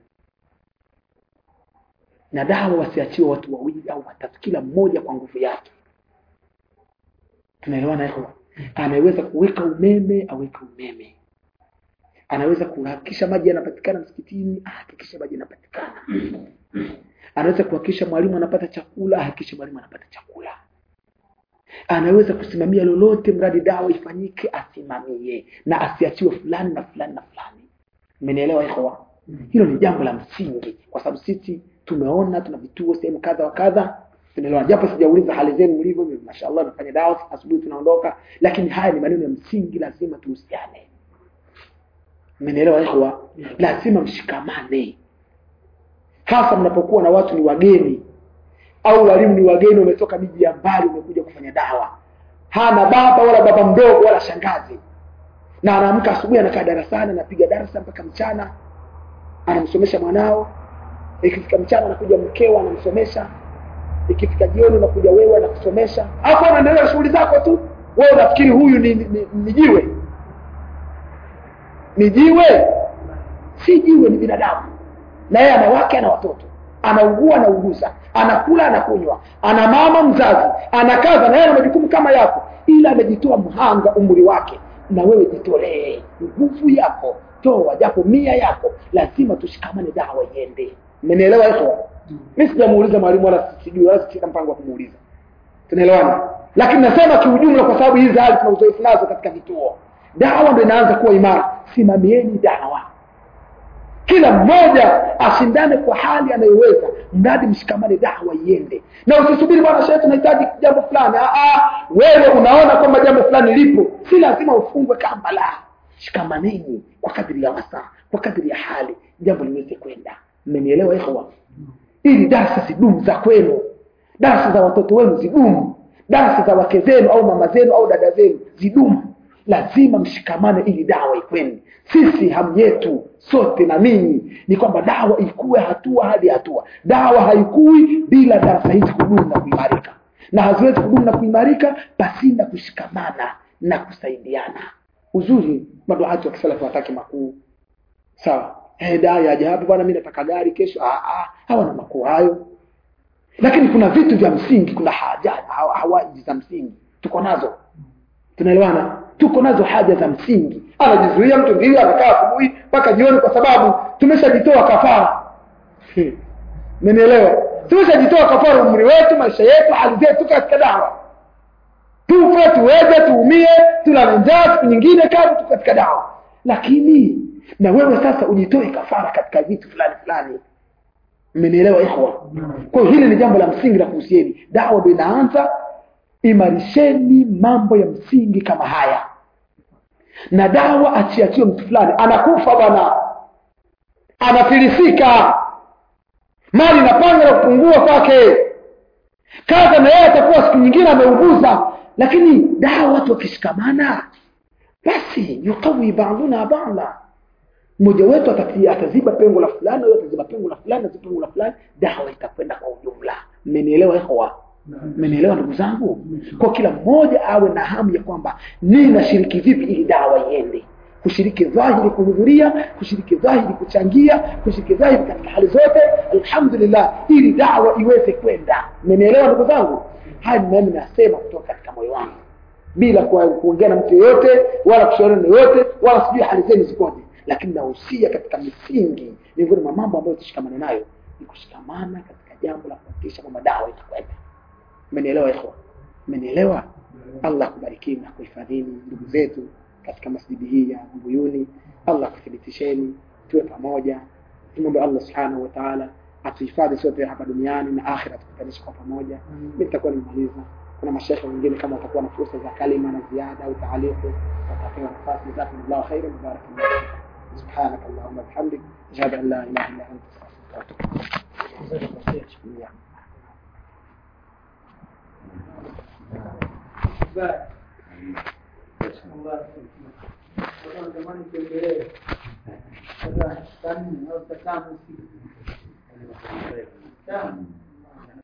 na dawa wasiachiwe watu wawili au watatu kila mmoja kwa nguvu yake tunaelewana hivyo anaweza kuweka umeme aweke umeme anaweza kuhakikisha maji yanapatikana msikitini ahakikishe maji yanapatikana anaweza kuhakikisha mwalimu anapata chakula ahakikishe mwalimu anapata chakula anaweza kusimamia lolote mradi dawa ifanyike asimamie na asiachiwe fulani na fulani na fulani mmenielewa ikhwa hilo ni jambo la msingi kwa sababu sisi tumeona tuna vituo sehemu kadha wa kadha tunaelewa japo sijauliza hali zenu mlivyo mashallah nafanya dawa asubuhi tunaondoka lakini haya ni maneno ya msingi lazima tuhusiane mmenielewa ikhwa lazima mshikamane hasa mnapokuwa na watu ni wageni au walimu ni wageni wametoka miji ya mbali wamekuja kufanya dawa hana baba wala baba mdogo wala shangazi na anaamka asubuhi anakaa darasani anapiga darasa mpaka mchana anamsomesha mwanao ikifika mchana anakuja mkeo anamsomesha ikifika jioni unakuja wewe anakusomesha hapo unaendelea shughuli zako tu wewe unafikiri huyu ni, ni, ni, ni jiwe ni jiwe si jiwe ni binadamu na yeye ana wake ana watoto anaugua anauguza anakula anakunywa ana mama mzazi anakaza na yeye ana majukumu kama yako ila amejitoa mhanga umri wake na wewe jitolee nguvu yako toa japo mia yako lazima tushikamane dawa iende mmenielewa hicho mi sijamuuliza mwalimu wala sijui wala sina mpango wa kumuuliza tunaelewana lakini nasema kiujumla kwa sababu hizi hali tuna uzoefu nazo katika vituo dawa ndo inaanza kuwa imara simamieni dawa kila mmoja ashindane kwa hali anayoweza mradi mshikamane dawa iende na usisubiri bwana shehe tunahitaji jambo fulani wewe unaona kwamba jambo fulani lipo si lazima ufungwe kamba la shikamaneni kwa kadiri ya wasaa kwa kadiri ya hali jambo liweze kwenda mmenielewa ikhwa ili darasa zidumu za kwenu darasa za watoto wenu zidumu darasa za wake zenu au mama zenu au dada zenu zidumu lazima mshikamane ili dawa ikwende sisi hamu yetu sote na ninyi ni kwamba dawa ikuwe hatua hadi hatua dawa haikui bila darasa hizi kudumu na kuimarika na haziwezi kudumu na kuimarika pasina kushikamana na kusaidiana uzuri maduati wa kisalafu wataki makuu sawa hey, dai aje hapa bwana mi nataka gari kesho ah, ah, hawana makuu hayo lakini kuna vitu vya msingi kuna haja hawaji za msingi tuko nazo tunaelewana tuko nazo haja za msingi anajizuia mtu ndio anakaa asubuhi mpaka jioni kwa sababu tumeshajitoa kafara mmenielewa tumeshajitoa kafara umri wetu maisha yetu hali zetu katika dawa tufe tuweze tuumie tulale njaa siku nyingine kazi tu katika dawa lakini na wewe sasa ujitoe kafara katika vitu fulani fulani mmenielewa ikhwa kwa hiyo hili ni jambo la msingi la kuhusieni dawa ndo inaanza imarisheni mambo ya msingi kama haya na dawa achiachiwe mtu fulani anakufa bwana anafilisika mali inapanga na kupungua kwake kaza na yeye atakuwa siku nyingine ameuguza lakini dawa watu wakishikamana basi yukawi baduna bada mmoja wetu ataziba pengo la fulani huyo ataziba pengo la fulani ataziba pengo la fulani dawa itakwenda kwa ujumla mmenielewa ikhwa mmenielewa ndugu zangu kwa kila mmoja awe na hamu ya kwamba ninashiriki vipi ili dawa iende kushiriki dhahiri kuhudhuria kushiriki dhahiri kuchangia kushiriki dhahiri katika hali zote alhamdulillah ili dawa iweze kwenda mmenielewa ndugu zangu haya nami nasema kutoka katika moyo wangu bila kuongea na mtu yoyote wala kushauriana na yoyote wala sijui hali zenu zikoje lakini nahusia katika misingi miongoni mwa mambo ambayo tushikamane nayo ni kushikamana katika jambo la kuhakikisha kwamba dawa itakwenda mmenielewa ikhwa mmenielewa allah akubarikini na kuhifadhini ndugu zetu katika masjidi hii ya mbuyuni allah akuthibitisheni tuwe pamoja tumwombe allah subhanahu wataala atuhifadhi sote hapa duniani na akhira tukutanisha kwa pamoja mi nitakuwa nimemaliza kuna mashekhe wengine kama watakuwa na fursa za kalima na ziada au taalifu watapewa nafasi jazakumllahu khairan barakallahu سبحانك اللهم وبحمدك اشهد ان لا اله الا انت استغفرك واتوب اليك Jamani, tuendelee sasa, tani au tano siku tano